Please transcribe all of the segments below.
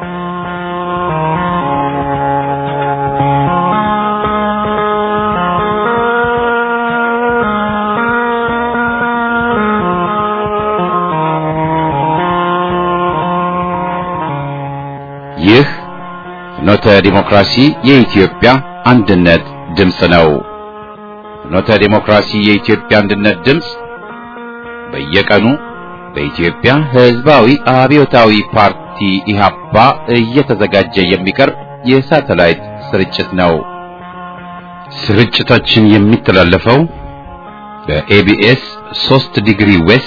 ይህ ፍኖተ ዲሞክራሲ የኢትዮጵያ አንድነት ድምፅ ነው። ፍኖተ ዲሞክራሲ የኢትዮጵያ አንድነት ድምፅ በየቀኑ በኢትዮጵያ ሕዝባዊ አብዮታዊ ፓርቲ ኢህአፓ እየተዘጋጀ የሚቀርብ የሳተላይት ስርጭት ነው። ስርጭታችን የሚተላለፈው በኤቢኤስ 3 ዲግሪ ዌስት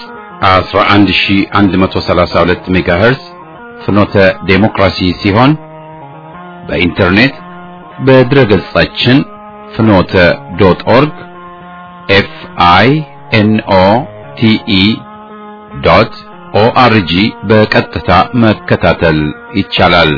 11132 ሜጋሄርዝ ፍኖተ ዴሞክራሲ ሲሆን በኢንተርኔት በድረ ገጻችን ፍኖተ ዶት ኦርግ ኤፍ አይ ኤን ኦ ቲ ኢ ዶት ኦአርጂ በቀጥታ መከታተል ይቻላል።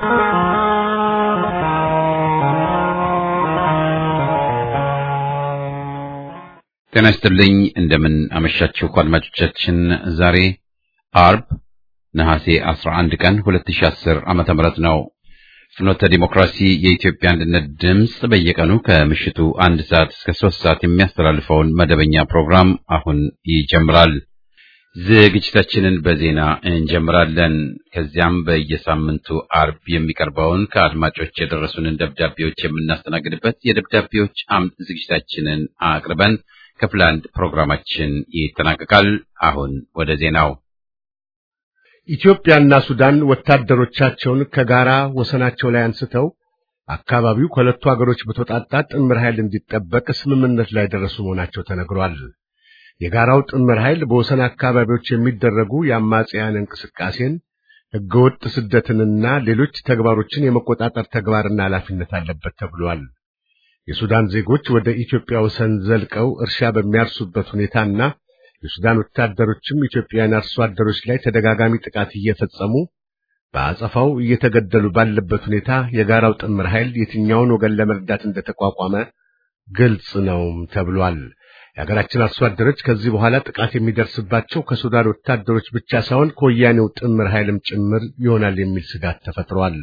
ጤና ይስጥልኝ። እንደምን አመሻችሁ አድማጮቻችን። ዛሬ አርብ ነሐሴ 11 ቀን 2010 ዓመተ ምህረት ነው። ፍኖተ ዲሞክራሲ የኢትዮጵያ አንድነት ድምፅ በየቀኑ ከምሽቱ አንድ ሰዓት እስከ ሶስት ሰዓት የሚያስተላልፈውን መደበኛ ፕሮግራም አሁን ይጀምራል። ዝግጅታችንን በዜና እንጀምራለን። ከዚያም በየሳምንቱ አርብ የሚቀርበውን ከአድማጮች የደረሱንን ደብዳቤዎች የምናስተናግድበት የደብዳቤዎች አምድ ዝግጅታችንን አቅርበን ክፍል አንድ ፕሮግራማችን ይጠናቀቃል። አሁን ወደ ዜናው ኢትዮጵያና ሱዳን ወታደሮቻቸውን ከጋራ ወሰናቸው ላይ አንስተው አካባቢው ከሁለቱ አገሮች በተውጣጣ ጥምር ኃይል እንዲጠበቅ ስምምነት ላይ ደረሱ መሆናቸው ተነግሯል። የጋራው ጥምር ኃይል በወሰን አካባቢዎች የሚደረጉ የአማጽያን እንቅስቃሴን፣ ሕገወጥ ስደትንና ሌሎች ተግባሮችን የመቆጣጠር ተግባርና ኃላፊነት አለበት ተብሏል። የሱዳን ዜጎች ወደ ኢትዮጵያ ወሰን ዘልቀው እርሻ በሚያርሱበት ሁኔታና የሱዳን ወታደሮችም ኢትዮጵያውያን አርሶ አደሮች ላይ ተደጋጋሚ ጥቃት እየፈጸሙ በአጸፋው እየተገደሉ ባለበት ሁኔታ የጋራው ጥምር ኃይል የትኛውን ወገን ለመርዳት እንደተቋቋመ ግልጽ ነው ተብሏል። የሀገራችን አርሶ አደሮች ከዚህ በኋላ ጥቃት የሚደርስባቸው ከሱዳን ወታደሮች ብቻ ሳይሆን ከወያኔው ጥምር ኃይልም ጭምር ይሆናል የሚል ስጋት ተፈጥሯል።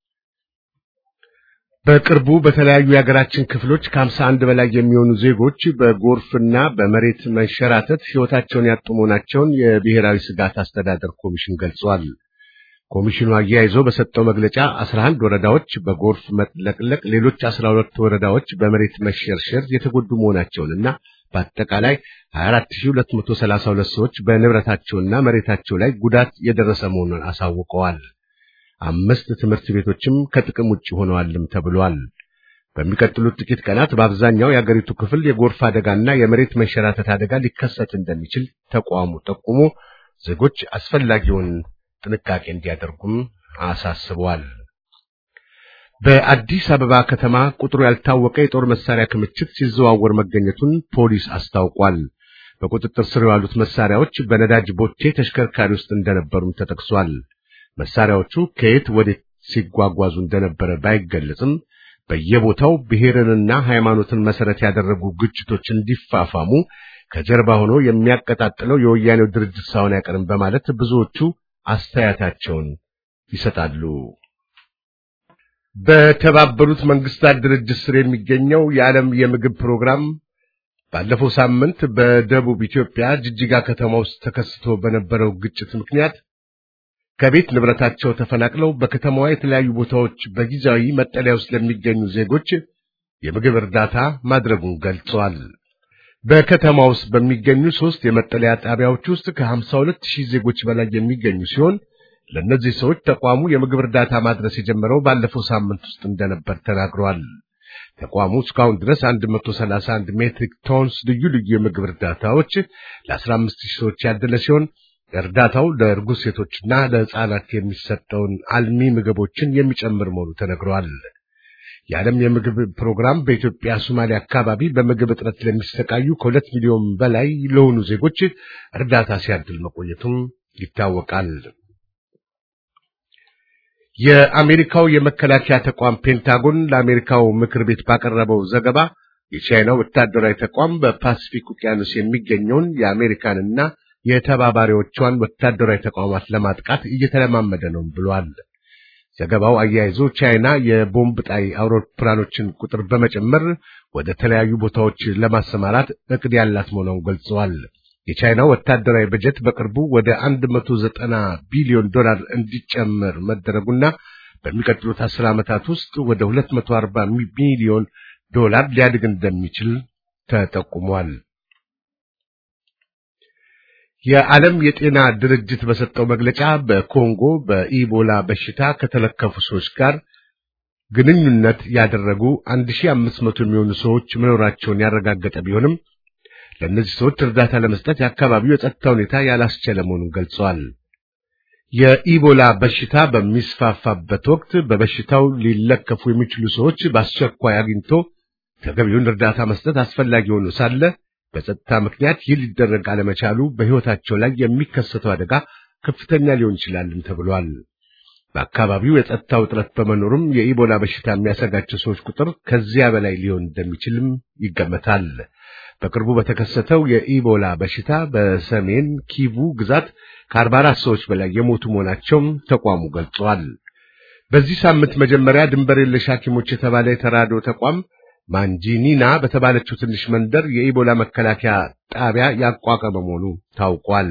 በቅርቡ በተለያዩ የሀገራችን ክፍሎች ከሀምሳ አንድ በላይ የሚሆኑ ዜጎች በጎርፍና በመሬት መንሸራተት ሕይወታቸውን ያጡ መሆናቸውን የብሔራዊ ስጋት አስተዳደር ኮሚሽን ገልጿል። ኮሚሽኑ አያይዞ በሰጠው መግለጫ 11 ወረዳዎች በጎርፍ መጥለቅለቅ፣ ሌሎች 12 ወረዳዎች በመሬት መሸርሸር የተጎዱ መሆናቸውንና በአጠቃላይ 24232 ሰዎች በንብረታቸውና መሬታቸው ላይ ጉዳት የደረሰ መሆኑን አሳውቀዋል። አምስት ትምህርት ቤቶችም ከጥቅም ውጭ ሆነዋልም ተብሏል። በሚቀጥሉት ጥቂት ቀናት በአብዛኛው የአገሪቱ ክፍል የጎርፍ አደጋና የመሬት መንሸራተት አደጋ ሊከሰት እንደሚችል ተቋሙ ጠቁሞ ዜጎች አስፈላጊውን ጥንቃቄ እንዲያደርጉም አሳስቧል። በአዲስ አበባ ከተማ ቁጥሩ ያልታወቀ የጦር መሳሪያ ክምችት ሲዘዋወር መገኘቱን ፖሊስ አስታውቋል። በቁጥጥር ስር የዋሉት መሳሪያዎች በነዳጅ ቦቴ ተሽከርካሪ ውስጥ እንደነበሩም ተጠቅሷል። መሳሪያዎቹ ከየት ወዴት ሲጓጓዙ እንደነበረ ባይገለጽም በየቦታው ብሔርንና ሃይማኖትን መሰረት ያደረጉ ግጭቶች እንዲፋፋሙ ከጀርባ ሆኖ የሚያቀጣጥለው የወያኔው ድርጅት ሳይሆን አይቀርም በማለት ብዙዎቹ አስተያየታቸውን ይሰጣሉ። በተባበሩት መንግስታት ድርጅት ስር የሚገኘው የዓለም የምግብ ፕሮግራም ባለፈው ሳምንት በደቡብ ኢትዮጵያ ጅጅጋ ከተማ ውስጥ ተከስቶ በነበረው ግጭት ምክንያት ከቤት ንብረታቸው ተፈናቅለው በከተማዋ የተለያዩ ቦታዎች በጊዜያዊ መጠለያ ውስጥ ለሚገኙ ዜጎች የምግብ እርዳታ ማድረጉን ገልጸዋል። በከተማ ውስጥ በሚገኙ ሶስት የመጠለያ ጣቢያዎች ውስጥ ከ52 ሺህ ዜጎች በላይ የሚገኙ ሲሆን ለእነዚህ ሰዎች ተቋሙ የምግብ እርዳታ ማድረስ የጀመረው ባለፈው ሳምንት ውስጥ እንደነበር ተናግረዋል። ተቋሙ እስካሁን ድረስ 131 ሜትሪክ ቶንስ ልዩ ልዩ የምግብ እርዳታዎች ለ15 ሺህ ሰዎች ያደለ ሲሆን እርዳታው ለእርጉዝ ሴቶችና ለሕፃናት የሚሰጠውን አልሚ ምግቦችን የሚጨምር መሆኑ ተነግሯል። የዓለም የምግብ ፕሮግራም በኢትዮጵያ ሶማሊያ አካባቢ በምግብ እጥረት ለሚሰቃዩ ከሁለት ሚሊዮን በላይ ለሆኑ ዜጎች እርዳታ ሲያድል መቆየቱም ይታወቃል። የአሜሪካው የመከላከያ ተቋም ፔንታጎን ለአሜሪካው ምክር ቤት ባቀረበው ዘገባ የቻይናው ወታደራዊ ተቋም በፓሲፊክ ውቅያኖስ የሚገኘውን የአሜሪካንና የተባባሪዎቿን ወታደራዊ ተቋማት ለማጥቃት እየተለማመደ ነው ብሏል። ዘገባው አያይዞ ቻይና የቦምብ ጣይ አውሮፕላኖችን ቁጥር በመጨመር ወደ ተለያዩ ቦታዎች ለማሰማራት እቅድ ያላት መሆኗን ገልጸዋል። የቻይናው ወታደራዊ በጀት በቅርቡ ወደ 190 ቢሊዮን ዶላር እንዲጨመር መደረጉና በሚቀጥሉት አስር ዓመታት ውስጥ ወደ 240 ሚሊዮን ዶላር ሊያድግ እንደሚችል ተጠቁሟል። የዓለም የጤና ድርጅት በሰጠው መግለጫ በኮንጎ በኢቦላ በሽታ ከተለከፉ ሰዎች ጋር ግንኙነት ያደረጉ 1500 የሚሆኑ ሰዎች መኖራቸውን ያረጋገጠ ቢሆንም ለእነዚህ ሰዎች እርዳታ ለመስጠት የአካባቢው የጸጥታ ሁኔታ ያላስቻለ መሆኑን ገልጸዋል። የኢቦላ በሽታ በሚስፋፋበት ወቅት በበሽታው ሊለከፉ የሚችሉ ሰዎች በአስቸኳይ አግኝቶ ተገቢውን እርዳታ መስጠት አስፈላጊ ሆኖ ሳለ በጸጥታ ምክንያት ይህ ሊደረግ አለመቻሉ በሕይወታቸው ላይ የሚከሰተው አደጋ ከፍተኛ ሊሆን ይችላልም ተብሏል። በአካባቢው የጸጥታ ውጥረት በመኖሩም የኢቦላ በሽታ የሚያሰጋቸው ሰዎች ቁጥር ከዚያ በላይ ሊሆን እንደሚችልም ይገመታል። በቅርቡ በተከሰተው የኢቦላ በሽታ በሰሜን ኪቡ ግዛት ከ44 ሰዎች በላይ የሞቱ መሆናቸውም ተቋሙ ገልጿል። በዚህ ሳምንት መጀመሪያ ድንበር የለሽ ሐኪሞች የተባለ የተራድኦ ተቋም ማንጂኒና በተባለችው ትንሽ መንደር የኢቦላ መከላከያ ጣቢያ ያቋቋመ መሆኑ ታውቋል።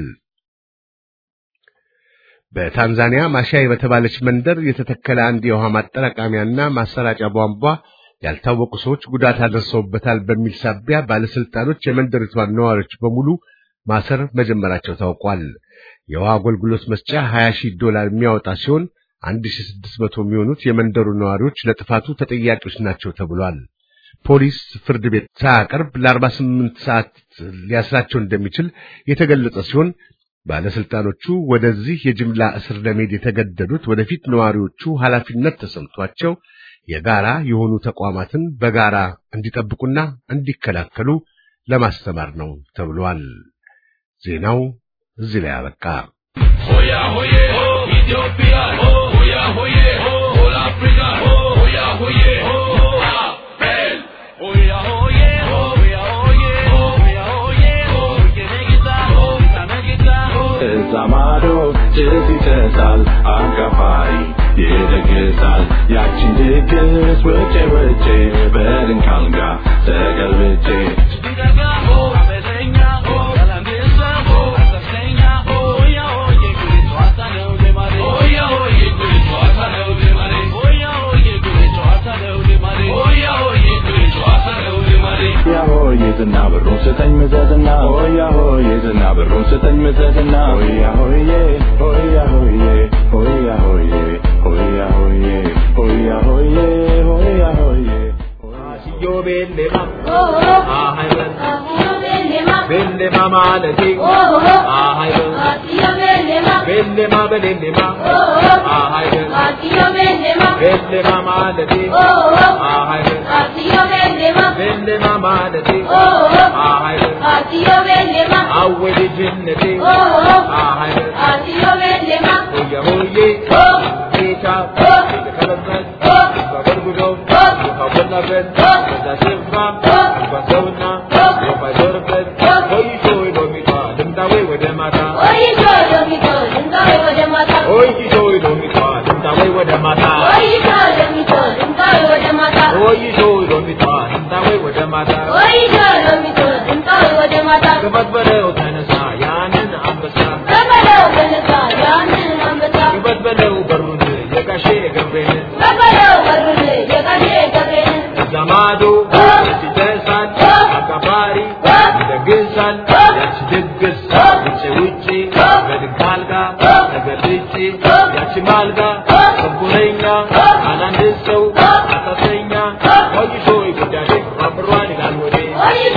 በታንዛኒያ ማሻይ በተባለች መንደር የተተከለ አንድ የውሃ ማጠራቀሚያና ማሰራጫ ቧንቧ ያልታወቁ ሰዎች ጉዳት አደርሰውበታል በሚል ሳቢያ ባለስልጣኖች የመንደሪቷን ነዋሪዎች በሙሉ ማሰር መጀመራቸው ታውቋል። የውሃ አገልግሎት መስጫ 20 ሺህ ዶላር የሚያወጣ ሲሆን 1600 የሚሆኑት የመንደሩ ነዋሪዎች ለጥፋቱ ተጠያቂዎች ናቸው ተብሏል። ፖሊስ ፍርድ ቤት ሳያቀርብ ለ48 ሰዓት ሊያስራቸው እንደሚችል የተገለጸ ሲሆን ባለስልጣኖቹ ወደዚህ የጅምላ እስር ለመሄድ የተገደዱት ወደፊት ነዋሪዎቹ ኃላፊነት ተሰምቷቸው የጋራ የሆኑ ተቋማትን በጋራ እንዲጠብቁና እንዲከላከሉ ለማስተማር ነው ተብሏል። ዜናው እዚህ ላይ አበቃ። ሆያ ሆዬ ሆ ኢትዮጵያ ሆ ሆያ ሆዬ ሆ ሆል አፍሪካ ሆ ሆያ ሆዬ ሆ አፔል ሆያ ሆዬ ሆ ሆያ ሆዬ ሆ ሆያ ሆዬ ሆ የነጊታ ሆ ታነጊታ ሆ እዛ ማዶ ጭስ ይጨሳል አጋፋሪ ይደግሳል ያችን ድግስ ውጭ ውጭ በድንካልጋ ተገልብጬ ሲደጋ ሆ አመለኛ ሆ ሰላምሳ ሆ አሰፍተኛ ሆ ሆያ ሆዬ ጉድ ጨዋታ ነው ልማዴ ሆያ ሆዬ ጉድ ጨዋታ ነው ልማዴ ሆያ ሆዬ ጉድ ጨዋታ ነው ልማዴ ሆያ ሆዬ ጉድ ጨዋታ ነው ልማዴ ሆያ ሆዬ ዝና ብሩን ስጠኝ ምዘዝና ሆያ ሆዬ ዝና ብሩን ስጠኝ ምዘዝና ሆያ ሆዬ ሆያ ሆዬ ሆያ ሆዬ ሆያ ሆዬ ሆያ ሆዬ ሆያ ሆዬ Yo bellema, ahayban, bellema malati, ahayban, bellema belellema, ahayban, bellema malati, ahayban, bellema malati, ahayban, awwali jinnati, ahayban, hoya hoye, ita, kalabas, babargudo, babarnaben, በዛስማ በሰውና በማይዞርበት ሆይ ሾይ ሎሚቷ ልምዳዌ ወደ ማታ ሆይ ሾይ ሎሚቷ ልምዳዌ ወደ ማታ ሆይ ሾይ ሎሚቷ ልምዳዌ ወደ ማታ ግባት በለው ተነሳ ያንን አንበሳ ግባት በለው በሩን የጋሼ ገብሬን እዛ ማዶ ሲደርሳል አጋፋሪ ይደግሳል ያቺ ድግስ ውጭ ውጭ በድንክ አልጋ ተገልጬ ያቺ ማልጋ ሰንቡረኛ አላንድ ሰው አሳሰኛ ወይሾ ጉዳዴ ባብሯን ይላል ወዴ ወይሾ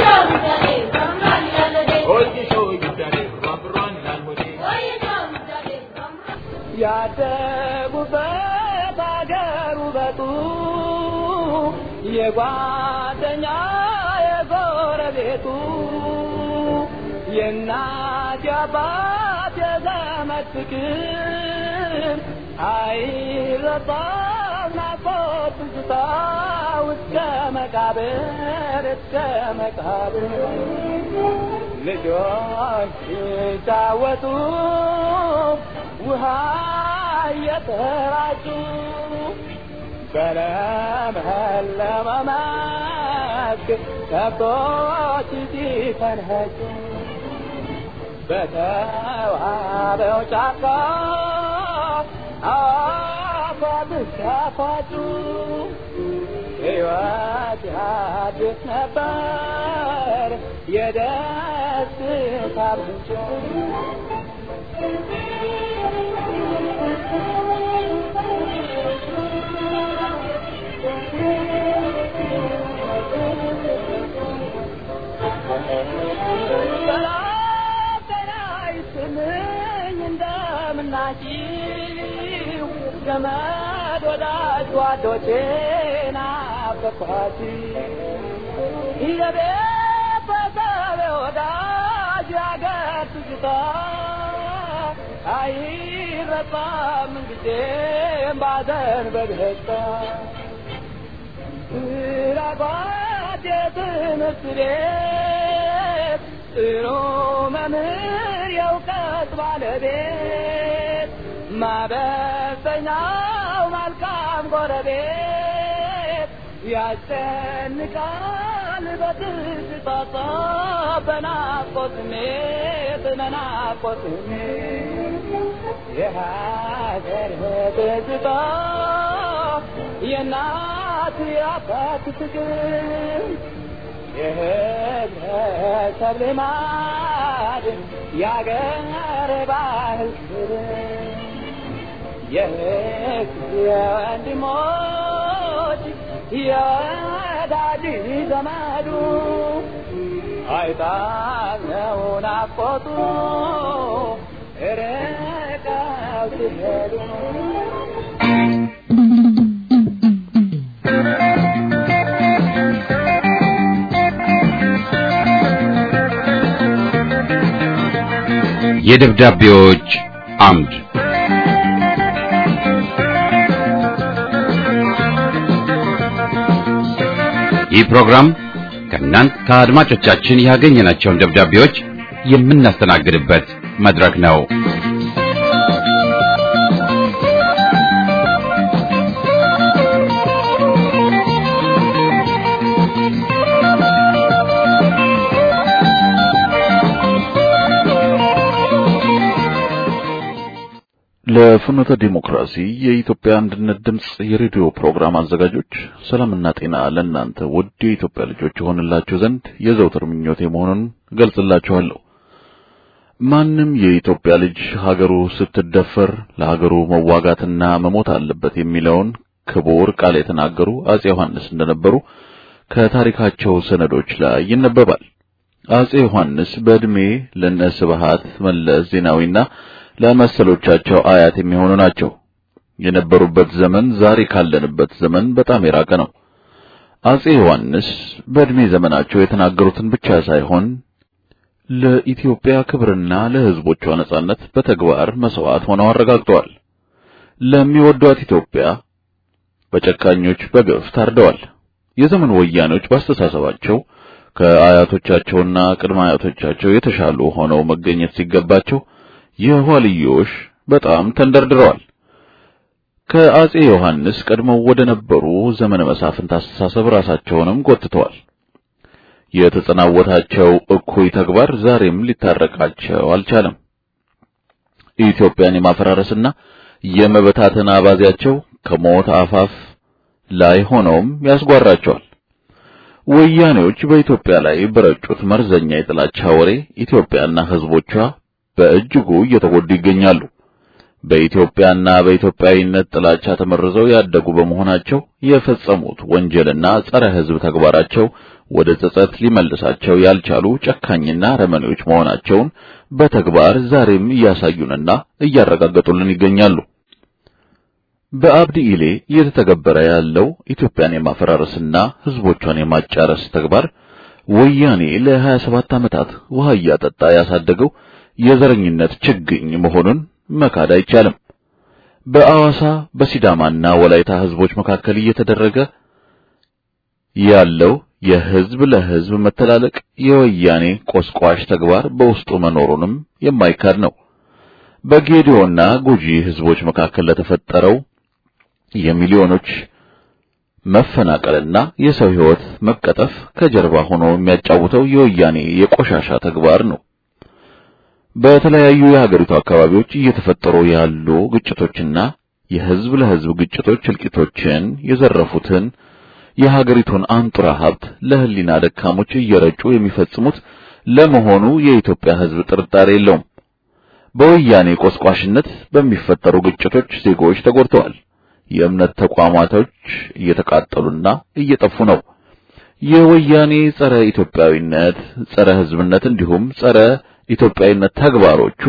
ጉዳዴ ባብሯን ይላል ወዴ ያደጉበት አገር ውበቱ የጓደኛ የጎረቤቱ የእናት የአባት የዘመድ ፍቅር አይረሳም ናፍቆት ትዝታ እስከ መቃብር እስከ መቃብር ልጆች ሲጫወቱ ውሃ እየተራጩ በለመለመ መስክ ከብቶች ሲፈንኸጩ በተዋበው ጫካ አፏት ሲያፏጩ ሕይወት ያድስ ነበር የደስታ ምንጭ ሰላም ጤና ይስጥልኝ እንደምናችሁ ዘመድ ወዳጅ ጓዶቼ ናፈቅኋችሁ የቤተሰብ ወዳጅ ያገር ትዝታ አይረሳም ጊዜም ባዘን በደስታ ስራባት የትምህርት ቤት ጥሩ መምህር የእውቀት ባለቤት ማበሰኛው መልካም ጎረቤት ያስጨንቃል በትዝታ በናፍቆት ስሜት በናፍቆት ስሜት የሀገር ትዝታ የእናት የአባት ፍቅር የህብረተሰብ ልማድ የአገር ባህል ክብር የህግ የወንድሞች የወዳጅ ዘመዱ አይጣለው ናፍቆቱ ርቀው ሲሄዱ የደብዳቤዎች አምድ ይህ ፕሮግራም ከእናንት ከአድማጮቻችን ያገኘናቸውን ደብዳቤዎች የምናስተናግድበት መድረክ ነው። ለፍኖተ ዲሞክራሲ የኢትዮጵያ አንድነት ድምጽ የሬዲዮ ፕሮግራም አዘጋጆች ሰላምና ጤና ለእናንተ ውድ የኢትዮጵያ ልጆች ይሆንላችሁ ዘንድ የዘውትር ምኞቴ መሆኑን ገልጽላችኋለሁ። ማንም የኢትዮጵያ ልጅ ሀገሩ ስትደፈር ለሀገሩ መዋጋትና መሞት አለበት የሚለውን ክቡር ቃል የተናገሩ አጼ ዮሐንስ እንደነበሩ ከታሪካቸው ሰነዶች ላይ ይነበባል። አጼ ዮሐንስ በዕድሜ ለነ ስብሃት መለስ ዜናዊና ለመሰሎቻቸው አያት የሚሆኑ ናቸው። የነበሩበት ዘመን ዛሬ ካለንበት ዘመን በጣም የራቀ ነው። አጼ ዮሐንስ በዕድሜ ዘመናቸው የተናገሩትን ብቻ ሳይሆን ለኢትዮጵያ ክብርና ለሕዝቦቿ ነጻነት በተግባር መስዋዕት ሆነው አረጋግጠዋል። ለሚወዷት ኢትዮጵያ በጨካኞች በግፍ ታርደዋል። የዘመን ወያኔዎች ባስተሳሰባቸው ከአያቶቻቸውና ቅድመ አያቶቻቸው የተሻሉ ሆነው መገኘት ሲገባቸው የኋልዮሽ በጣም ተንደርድረዋል። ከአጼ ዮሐንስ ቀድመው ወደ ነበሩ ዘመነ መሳፍንት አስተሳሰብ ራሳቸውንም ጎትተዋል። የተጸናወታቸው እኩይ ተግባር ዛሬም ሊታረቃቸው አልቻለም። ኢትዮጵያን የማፈራረስና የመበታተን አባዜያቸው ከሞት አፋፍ ላይ ሆነውም ያስጓራቸዋል። ወያኔዎች በኢትዮጵያ ላይ በረጩት መርዘኛ የጥላቻ ወሬ ኢትዮጵያና ሕዝቦቿ በእጅጉ እየተጎዱ ይገኛሉ። በኢትዮጵያና በኢትዮጵያዊነት ጥላቻ ተመርዘው ያደጉ በመሆናቸው የፈጸሙት ወንጀልና ጸረ ሕዝብ ተግባራቸው ወደ ጸጸት ሊመልሳቸው ያልቻሉ ጨካኝና ረመኔዎች መሆናቸውን በተግባር ዛሬም እያሳዩንና እያረጋገጡልን ይገኛሉ። በአብዲ ኢሌ እየተተገበረ ያለው ኢትዮጵያን የማፈራረስና ሕዝቦቿን የማጫረስ ተግባር ወያኔ ለ27 ዓመታት ውሃ እያጠጣ ያሳደገው የዘረኝነት ችግኝ መሆኑን መካድ አይቻልም። በአዋሳ በሲዳማና ወላይታ ሕዝቦች መካከል እየተደረገ ያለው የሕዝብ ለሕዝብ መተላለቅ የወያኔ ቆስቋሽ ተግባር በውስጡ መኖሩንም የማይካድ ነው። በጌዲዮና ጉጂ ህዝቦች መካከል ለተፈጠረው የሚሊዮኖች መፈናቀልና የሰው ህይወት መቀጠፍ ከጀርባ ሆኖ የሚያጫውተው የወያኔ የቆሻሻ ተግባር ነው። በተለያዩ የሀገሪቱ አካባቢዎች እየተፈጠሩ ያሉ ግጭቶችና የህዝብ ለህዝብ ግጭቶች እልቂቶችን የዘረፉትን የሀገሪቱን አንጡራ ሀብት ለህሊና ደካሞች እየረጩ የሚፈጽሙት ለመሆኑ የኢትዮጵያ ህዝብ ጥርጣሬ የለውም። በወያኔ ቆስቋሽነት በሚፈጠሩ ግጭቶች ዜጎች ተጎድተዋል። የእምነት ተቋማቶች እየተቃጠሉና እየጠፉ ነው። የወያኔ ጸረ ኢትዮጵያዊነት፣ ጸረ ህዝብነት እንዲሁም ጸረ ኢትዮጵያዊነት ተግባሮቹ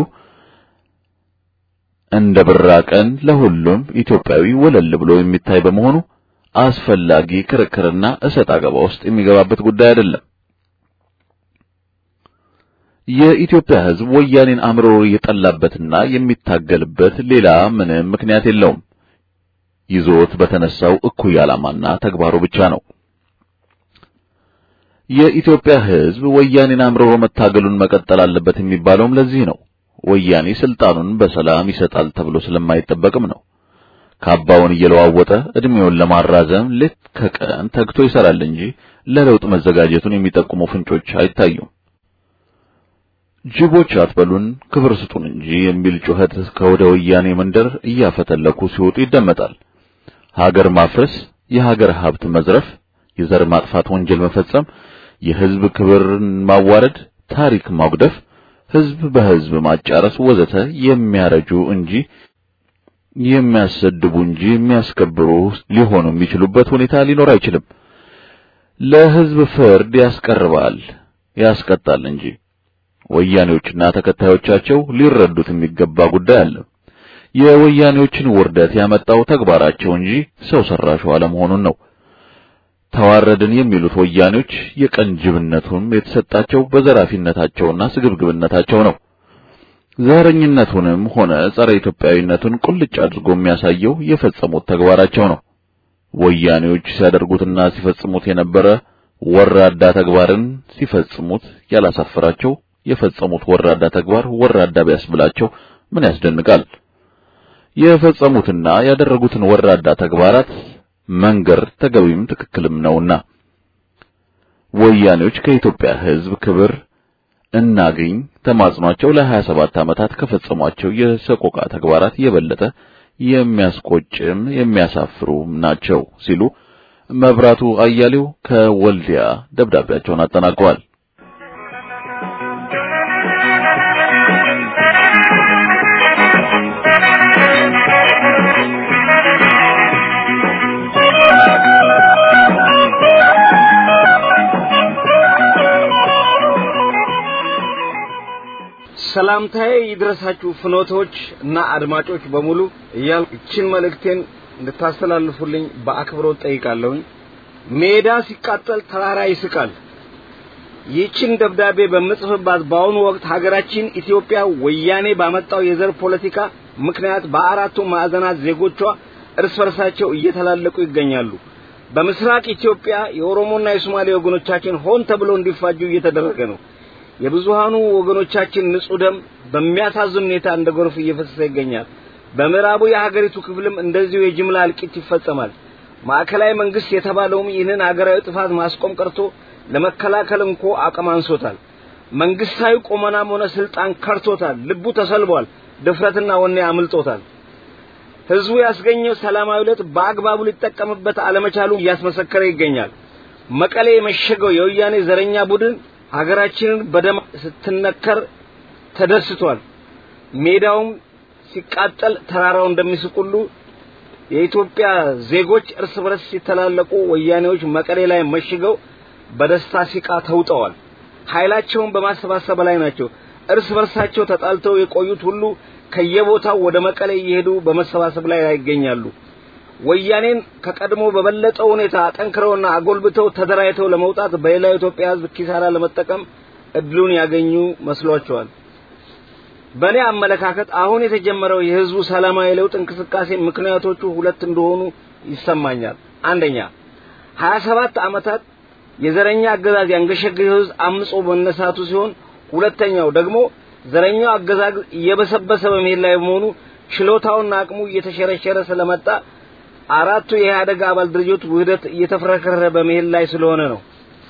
እንደ ብራ ቀን ለሁሉም ኢትዮጵያዊ ወለል ብሎ የሚታይ በመሆኑ አስፈላጊ ክርክርና እሰጥ አገባ ውስጥ የሚገባበት ጉዳይ አይደለም። የኢትዮጵያ ህዝብ ወያኔን አምርሮ የጠላበትና የሚታገልበት ሌላ ምንም ምክንያት የለውም። ይዞት በተነሳው እኩይ ዓላማና ተግባሩ ብቻ ነው። የኢትዮጵያ ህዝብ ወያኔን አምርሮ መታገሉን መቀጠል አለበት የሚባለውም ለዚህ ነው። ወያኔ ስልጣኑን በሰላም ይሰጣል ተብሎ ስለማይጠበቅም ነው። ካባውን እየለዋወጠ እድሜውን ለማራዘም ሌት ከቀን ተግቶ ይሰራል እንጂ ለለውጥ መዘጋጀቱን የሚጠቁሙ ፍንጮች አይታዩም። ጅቦች አትበሉን ክብር ስጡን እንጂ የሚል ጩኸት ከወደ ወያኔ መንደር እያፈተለኩ ሲወጡ ይደመጣል። ሀገር ማፍረስ፣ የሀገር ሀብት መዝረፍ፣ የዘር ማጥፋት ወንጀል መፈጸም፣ የህዝብ ክብርን ማዋረድ፣ ታሪክ ማጉደፍ፣ ህዝብ በህዝብ ማጫረስ ወዘተ የሚያረጁ እንጂ የሚያሰድቡ እንጂ የሚያስከብሩ ሊሆኑ የሚችሉበት ሁኔታ ሊኖር አይችልም። ለህዝብ ፍርድ ያስቀርባል ያስቀጣል እንጂ ወያኔዎችና ተከታዮቻቸው ሊረዱት የሚገባ ጉዳይ አለ። የወያኔዎችን ውርደት ያመጣው ተግባራቸው እንጂ ሰው ሰራሹ አለመሆኑን ነው። ተዋረድን የሚሉት ወያኔዎች የቀን ጅብነቱም የተሰጣቸው በዘራፊነታቸውና ስግብግብነታቸው ነው። ዘረኝነቱንም ሆነ ጸረ ኢትዮጵያዊነቱን ቁልጭ አድርጎ የሚያሳየው የፈጸሙት ተግባራቸው ነው። ወያኔዎች ሲያደርጉትና ሲፈጽሙት የነበረ ወራዳ ተግባርን ሲፈጽሙት ያላሳፈራቸው የፈጸሙት ወራዳ ተግባር ወራዳ ቢያስብላቸው ምን ያስደንቃል? የፈጸሙትና ያደረጉትን ወራዳ ተግባራት መንገር ተገቢም ትክክልም ነውና ወያኔዎች ከኢትዮጵያ ሕዝብ ክብር እናገኝ ተማጽኗቸው ለ27 ዓመታት ከፈጸሟቸው የሰቆቃ ተግባራት የበለጠ የሚያስቆጭም የሚያሳፍሩም ናቸው ሲሉ መብራቱ አያሌው ከወልዲያ ደብዳቤያቸውን አጠናቀዋል። ሰላምታዬ ይድረሳችሁ ፍኖቶች እና አድማጮች በሙሉ እያል እችን መልእክቴን እንድታስተላልፉልኝ በአክብሮት ጠይቃለሁኝ። ሜዳ ሲቃጠል ተራራ ይስቃል። ይህችን ደብዳቤ በምጽፍባት በአሁኑ ወቅት ሀገራችን ኢትዮጵያ ወያኔ ባመጣው የዘር ፖለቲካ ምክንያት በአራቱ ማዕዘናት ዜጎቿ እርስ በርሳቸው እየተላለቁ ይገኛሉ። በምስራቅ ኢትዮጵያ የኦሮሞና የሶማሌ ወገኖቻችን ሆን ተብሎ እንዲፋጁ እየተደረገ ነው። የብዙሃኑ ወገኖቻችን ንጹህ ደም በሚያሳዝን ሁኔታ እንደ ጎርፍ እየፈሰሰ ይገኛል። በምዕራቡ የሀገሪቱ ክፍልም እንደዚሁ የጅምላ እልቂት ይፈጸማል። ማዕከላዊ መንግስት የተባለውም ይህንን ሀገራዊ ጥፋት ማስቆም ቀርቶ ለመከላከል እንኮ አቅም አንሶታል። መንግስታዊ ቁመናም ሆነ ስልጣን ከርቶታል። ልቡ ተሰልቧል። ድፍረትና ወኔ አምልጦታል። ህዝቡ ያስገኘው ሰላማዊ ለውጥ በአግባቡ ሊጠቀምበት አለመቻሉ እያስመሰከረ ይገኛል። መቀሌ የመሸገው የወያኔ ዘረኛ ቡድን ሀገራችንን በደም ስትነከር ተደስቷል። ሜዳውም ሲቃጠል ተራራው እንደሚስቁሉ የኢትዮጵያ ዜጎች እርስ በርስ ሲተላለቁ ወያኔዎች መቀሌ ላይ መሽገው በደስታ ሲቃ ተውጠዋል። ኃይላቸውን በማሰባሰብ ላይ ናቸው። እርስ በርሳቸው ተጣልተው የቆዩት ሁሉ ከየቦታው ወደ መቀሌ እየሄዱ በመሰባሰብ ላይ ይገኛሉ። ወያኔን ከቀድሞ በበለጠ ሁኔታ አጠንክረውና አጎልብተው ተደራጅተው ለመውጣት በሌላው ኢትዮጵያ ሕዝብ ኪሳራ ለመጠቀም እድሉን ያገኙ መስሏቸዋል። በእኔ አመለካከት አሁን የተጀመረው የህዝቡ ሰላማዊ ለውጥ እንቅስቃሴ ምክንያቶቹ ሁለት እንደሆኑ ይሰማኛል። አንደኛ ሀያ ሰባት ዓመታት የዘረኛ አገዛዝ ያንገሸገሸው ህዝብ አምጾ መነሳቱ ሲሆን፣ ሁለተኛው ደግሞ ዘረኛው አገዛዝ እየበሰበሰ በመሄድ ላይ በመሆኑ ችሎታውና አቅሙ እየተሸረሸረ ስለመጣ አራቱ የኢህአደግ አባል ድርጅቶች ውህደት እየተፈረከረ በመሄድ ላይ ስለሆነ ነው።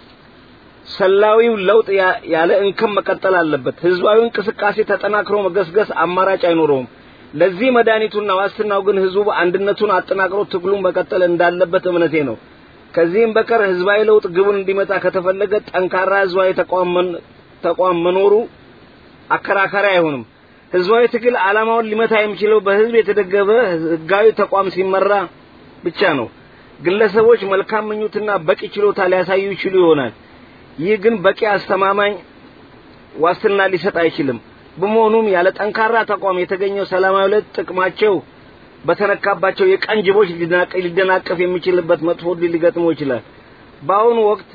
ሰላዊው ለውጥ ያ- ያለ እንከን መቀጠል አለበት። ህዝባዊ እንቅስቃሴ ተጠናክሮ መገስገስ አማራጭ አይኖረውም። ለዚህ መድኃኒቱና ዋስትናው ግን ህዝቡ አንድነቱን አጠናክሮ ትግሉን መቀጠል እንዳለበት እምነቴ ነው። ከዚህም በቀር ህዝባዊ ለውጥ ግቡን እንዲመጣ ከተፈለገ ጠንካራ ህዝባዊ ተቋም መን- ተቋም መኖሩ አከራካሪ አይሆንም። ህዝባዊ ትግል ዓላማውን ሊመታ የሚችለው በህዝብ የተደገፈ ህጋዊ ተቋም ሲመራ ብቻ ነው። ግለሰቦች መልካም ምኞትና በቂ ችሎታ ሊያሳዩ ይችሉ ይሆናል። ይህ ግን በቂ አስተማማኝ ዋስትና ሊሰጥ አይችልም። በመሆኑም ያለ ጠንካራ ተቋም የተገኘው ሰላማዊ ለውጥ ጥቅማቸው በተነካባቸው የቀን ጅቦች ሊደናቀ- ሊደናቀፍ የሚችልበት መጥፎ ዕድል ሊገጥመው ይችላል። በአሁኑ ወቅት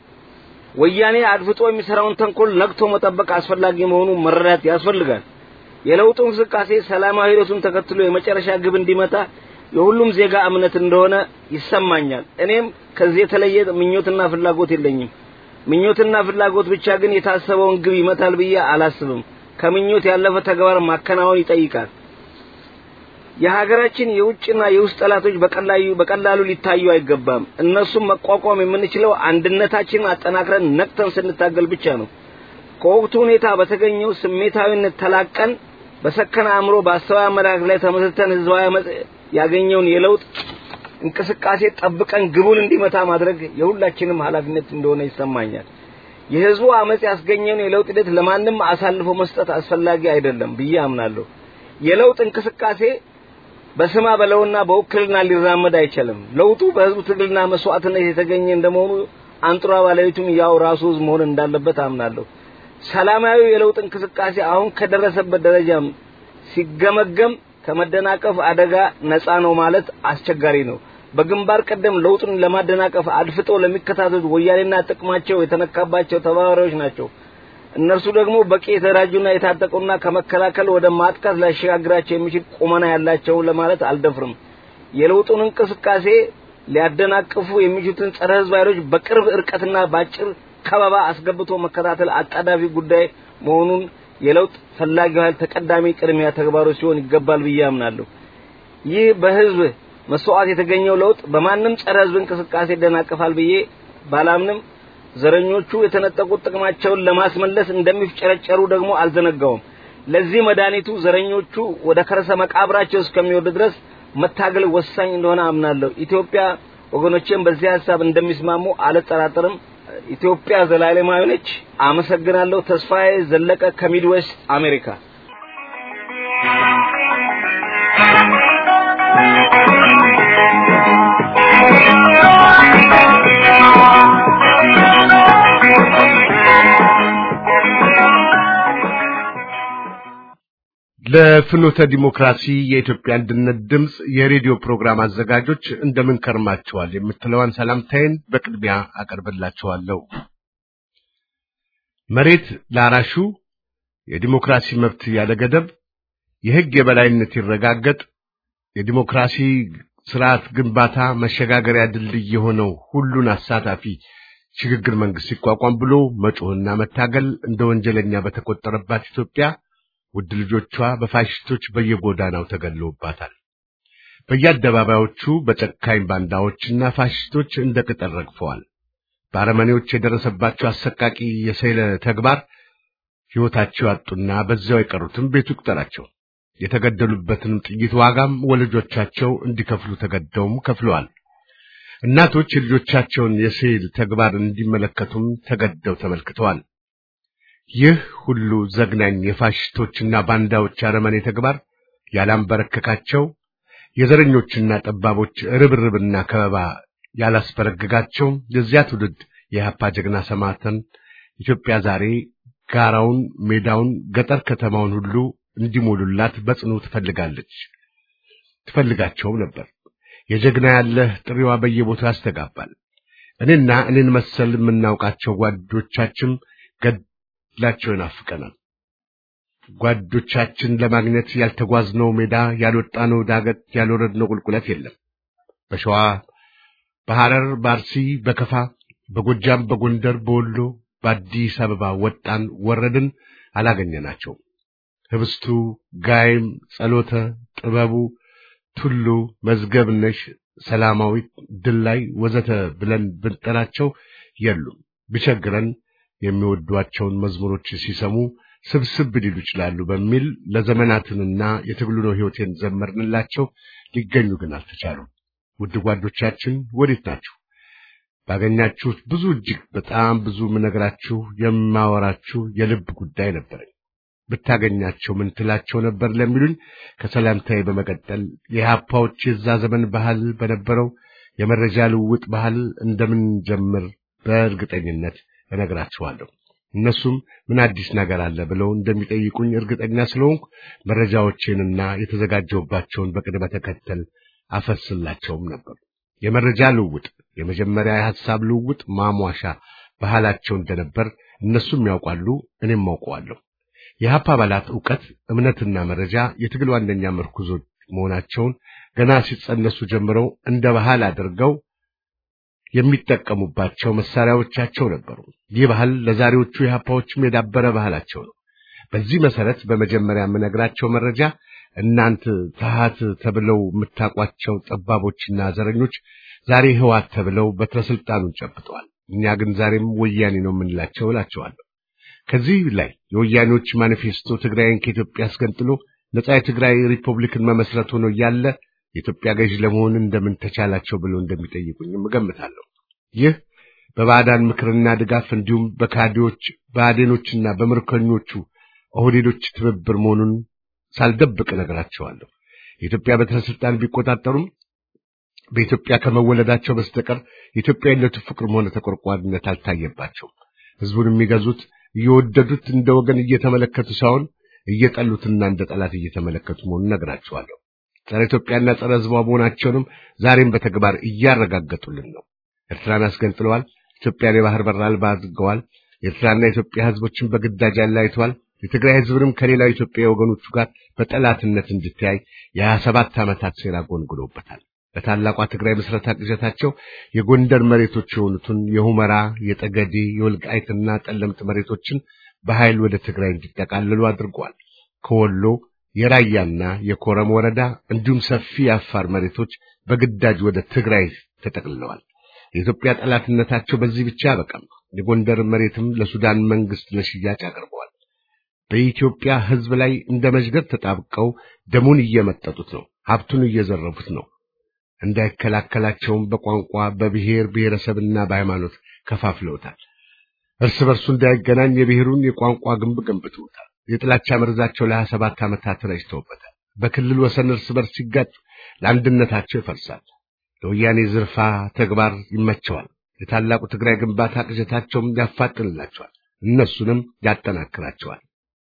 ወያኔ አድፍጦ የሚሰራውን ተንኮል ነቅቶ መጠበቅ አስፈላጊ መሆኑን መረዳት ያስፈልጋል። የለውጡ እንቅስቃሴ ሰላማዊ ሂደቱን ተከትሎ የመጨረሻ ግብ እንዲመታ የሁሉም ዜጋ እምነት እንደሆነ ይሰማኛል። እኔም ከዚህ የተለየ ምኞትና ፍላጎት የለኝም። ምኞትና ፍላጎት ብቻ ግን የታሰበውን ግብ ይመታል ብዬ አላስብም። ከምኞት ያለፈ ተግባር ማከናወን ይጠይቃል። የሀገራችን የውጭና የውስጥ ጠላቶች በቀላሉ በቀላሉ ሊታዩ አይገባም። እነሱም መቋቋም የምንችለው አንድነታችንን አጠናክረን ነቅተን ስንታገል ብቻ ነው። ከወቅቱ ሁኔታ በተገኘው ስሜታዊነት ተላቀን በሰከነ አእምሮ በአስተዋይ አመለካከት ላይ ተመስርተን ህዝባዊ አመጽ ያገኘውን የለውጥ እንቅስቃሴ ጠብቀን ግቡን እንዲመታ ማድረግ የሁላችንም ኃላፊነት እንደሆነ ይሰማኛል። የህዝቡ አመጽ ያስገኘውን የለውጥ ሂደት ለማንም አሳልፎ መስጠት አስፈላጊ አይደለም ብዬ አምናለሁ። የለውጥ እንቅስቃሴ በስማ በለውና በውክልና ሊራመድ አይችልም። ለውጡ በህዝቡ ትግልና መስዋዕትነት የተገኘ እንደመሆኑ አንጡራ ባለቤቱም ያው ራሱ ህዝብ መሆን እንዳለበት አምናለሁ። ሰላማዊ የለውጥ እንቅስቃሴ አሁን ከደረሰበት ደረጃም ሲገመገም ከመደናቀፍ አደጋ ነፃ ነው ማለት አስቸጋሪ ነው። በግንባር ቀደም ለውጡን ለማደናቀፍ አድፍጠው ለሚከታተሉት ወያኔና ጥቅማቸው የተነካባቸው ተባባሪዎች ናቸው። እነርሱ ደግሞ በቂ የተደራጁና የታጠቁና ከመከላከል ወደ ማጥቃት ሊያሸጋግራቸው የሚችል ቁመና ያላቸው ለማለት አልደፍርም። የለውጡን እንቅስቃሴ ሊያደናቅፉ የሚችሉትን ጸረ ህዝብ ኃይሎች በቅርብ እርቀትና በአጭር ከበባ አስገብቶ መከታተል አጣዳፊ ጉዳይ መሆኑን የለውጥ ፈላጊው ኃይል ተቀዳሚ ቅድሚያ ተግባሩ ሲሆን ይገባል ብዬ አምናለሁ። ይህ በህዝብ መስዋዕት የተገኘው ለውጥ በማንም ጸረ ህዝብ እንቅስቃሴ ይደናቀፋል ብዬ ባላምንም ዘረኞቹ የተነጠቁት ጥቅማቸውን ለማስመለስ እንደሚፍጨረጨሩ ደግሞ አልዘነጋውም። ለዚህ መድኃኒቱ ዘረኞቹ ወደ ከርሰ መቃብራቸው እስከሚወርድ ድረስ መታገል ወሳኝ እንደሆነ አምናለሁ። ኢትዮጵያ ወገኖቼም በዚህ ሀሳብ እንደሚስማሙ አልጠራጠርም። ኢትዮጵያ ዘላለማዊ ነች። አመሰግናለሁ። ተስፋዬ ዘለቀ ከሚድዌስት አሜሪካ። ለፍኖተ ዲሞክራሲ የኢትዮጵያ አንድነት ድምፅ የሬዲዮ ፕሮግራም አዘጋጆች እንደምን ከርማችኋል የምትለዋን ሰላምታዬን በቅድሚያ አቀርብላችኋለሁ። መሬት ላራሹ፣ የዲሞክራሲ መብት ያለ ገደብ፣ የሕግ የበላይነት ይረጋገጥ፣ የዲሞክራሲ ስርዓት ግንባታ መሸጋገሪያ ድልድይ የሆነው ሁሉን አሳታፊ ሽግግር መንግስት ሲቋቋም ብሎ መጮህና መታገል እንደ ወንጀለኛ በተቆጠረባት ኢትዮጵያ ውድ ልጆቿ በፋሽስቶች በየጎዳናው ተገለውባታል። በየአደባባዮቹ በጨካኝ ባንዳዎችና ፋሽስቶች እንደ ቅጠል ረግፈዋል። በአረመኔዎች የደረሰባቸው አሰቃቂ የሰይለ ተግባር ሕይወታቸው ያጡና በዚያው የቀሩትም ቤቱ ይቁጠራቸው። የተገደሉበትንም ጥይት ዋጋም ወላጆቻቸው እንዲከፍሉ ተገደውም ከፍለዋል። እናቶች የልጆቻቸውን የሰይል ተግባር እንዲመለከቱም ተገደው ተመልክተዋል። ይህ ሁሉ ዘግናኝ የፋሽስቶችና ባንዳዎች አረመኔ ተግባር ያላንበረከካቸው የዘረኞችና ጠባቦች ርብርብና ከበባ ያላስበረገጋቸው የዚያ ትውልድ የኢህአፓ ጀግና ሰማዕታትን ኢትዮጵያ ዛሬ ጋራውን፣ ሜዳውን፣ ገጠር ከተማውን ሁሉ እንዲሞሉላት በጽኑ ትፈልጋለች ትፈልጋቸውም ነበር። የጀግና ያለህ ጥሪዋ በየቦታው ያስተጋባል። እኔና እኔን መሰል የምናውቃቸው ጓዶቻችን ገድላቸው ይናፍቀናል። ጓዶቻችን ለማግኘት ያልተጓዝነው ሜዳ፣ ያልወጣነው ዳገት፣ ያልወረድነው ቁልቁለት የለም። በሸዋ፣ በሐረር፣ በአርሲ፣ በከፋ፣ በጎጃም፣ በጎንደር፣ በወሎ፣ በአዲስ አበባ ወጣን ወረድን፣ አላገኘናቸውም። ህብስቱ፣ ጋይም፣ ጸሎተ፣ ጥበቡ፣ ቱሉ፣ መዝገብነሽ፣ ሰላማዊት፣ ድላይ ወዘተ ብለን ብንጠራቸው የሉም። ቢቸግረን የሚወዷቸውን መዝሙሮች ሲሰሙ ስብስብ ሊሉ ይችላሉ በሚል ለዘመናትንና የትግሉ ነው ሕይወቴን ዘመርንላቸው። ሊገኙ ግን አልተቻሉም። ውድ ጓዶቻችን ወዴት ናችሁ? ባገኛችሁት ብዙ እጅግ በጣም ብዙ ምነግራችሁ የማወራችሁ የልብ ጉዳይ ነበረኝ። ብታገኛቸው ምን ትላቸው ነበር ለሚሉኝ ከሰላምታዬ በመቀጠል የኢህአፓዎች የዛ ዘመን ባህል በነበረው የመረጃ ልውውጥ ባህል እንደምን ጀምር በእርግጠኝነት እነግራችኋለሁ። እነሱም ምን አዲስ ነገር አለ ብለው እንደሚጠይቁኝ እርግጠኛ ስለሆንኩ መረጃዎቼንና የተዘጋጀውባቸውን በቅደም ተከተል አፈስላቸውም ነበር። የመረጃ ልውውጥ የመጀመሪያ የሐሳብ ልውውጥ ማሟሻ ባህላቸው እንደነበር እነሱም ያውቃሉ፣ እኔም አውቀዋለሁ። የሀፓ አባላት ዕውቀት፣ እምነትና መረጃ የትግል ዋነኛ ምርኩዞች መሆናቸውን ገና ሲጸነሱ ጀምረው እንደ ባህል አድርገው የሚጠቀሙባቸው መሳሪያዎቻቸው ነበሩ። ይህ ባህል ለዛሬዎቹ የሀፓዎችም የዳበረ ባህላቸው ነው። በዚህ መሰረት በመጀመሪያ የምነግራቸው መረጃ እናንት ተሃት ተብለው የምታውቋቸው ጠባቦችና ዘረኞች ዛሬ ህዋት ተብለው በትረ ስልጣኑን ጨብጠዋል። እኛ ግን ዛሬም ወያኔ ነው የምንላቸው እላቸዋለሁ። ከዚህ ላይ የወያኔዎች ማኒፌስቶ ትግራይን ከኢትዮጵያ አስገንጥሎ ነጻ የትግራይ ሪፐብሊክን መመስረት ሆኖ እያለ የኢትዮጵያ ገዥ ለመሆን እንደምን ተቻላቸው ብለው እንደሚጠይቁኝም እገምታለሁ። ይህ በባዕዳን ምክርና ድጋፍ እንዲሁም በካዲዎች በአዴኖችና በምርኮኞቹ ኦህዴዶች ትብብር መሆኑን ሳልደብቅ እነግራቸዋለሁ። የኢትዮጵያ በትረ ስልጣን ቢቆጣጠሩም በኢትዮጵያ ከመወለዳቸው በስተቀር የኢትዮጵያዊነቱ ፍቅርም ሆነ ተቆርቋሪነት አልታየባቸውም። ህዝቡን የሚገዙት እየወደዱት እንደ ወገን እየተመለከቱ ሳይሆን እየጠሉትና እንደ ጠላት እየተመለከቱ መሆኑን እነግራቸዋለሁ። ጸረ ኢትዮጵያና ጸረ ህዝቧ መሆናቸውንም ዛሬም በተግባር እያረጋገጡልን ነው። ኤርትራን አስገንጥለዋል። ኢትዮጵያን የባህር በር አልባ አድርገዋል። የኤርትራና የኢትዮጵያ ህዝቦችን በግዳጅ አለያይተዋል። የትግራይ ህዝብንም ከሌላው ኢትዮጵያ ወገኖቹ ጋር በጠላትነት እንዲተያይ የሀያ ሰባት ዓመታት ሴራ ጎንጉለውበታል። በታላቋ ትግራይ ምስረታ ቅዠታቸው የጎንደር መሬቶች የሆኑትን የሁመራ፣ የጠገዴ፣ የወልቃይትና ጠለምት መሬቶችን በኃይል ወደ ትግራይ እንዲጠቃለሉ አድርገዋል። ከወሎ የራያና የኮረም ወረዳ እንዲሁም ሰፊ የአፋር መሬቶች በግዳጅ ወደ ትግራይ ተጠቅልለዋል። የኢትዮጵያ ጠላትነታቸው በዚህ ብቻ አበቃም። የጎንደር መሬትም ለሱዳን መንግስት ለሽያጭ አቅርበዋል። በኢትዮጵያ ህዝብ ላይ እንደ መዥገር ተጣብቀው ደሙን እየመጠጡት ነው። ሀብቱን እየዘረፉት ነው። እንዳይከላከላቸውም በቋንቋ በብሔር ብሔረሰብና በሃይማኖት ከፋፍለውታል። እርስ በርሱ እንዳይገናኝ የብሔሩን የቋንቋ ግንብ ገንብተውታል። የጥላቻ መርዛቸው ለሀያ ሰባት ዓመታት ረጭተውበታል። በክልል ወሰን እርስ በርስ ሲጋጩ ለአንድነታቸው ይፈርሳል። ለወያኔ ዝርፋ ተግባር ይመቸዋል። የታላቁ ትግራይ ግንባታ ቅዠታቸውም ያፋጥንላቸዋል፣ እነሱንም ያጠናክራቸዋል።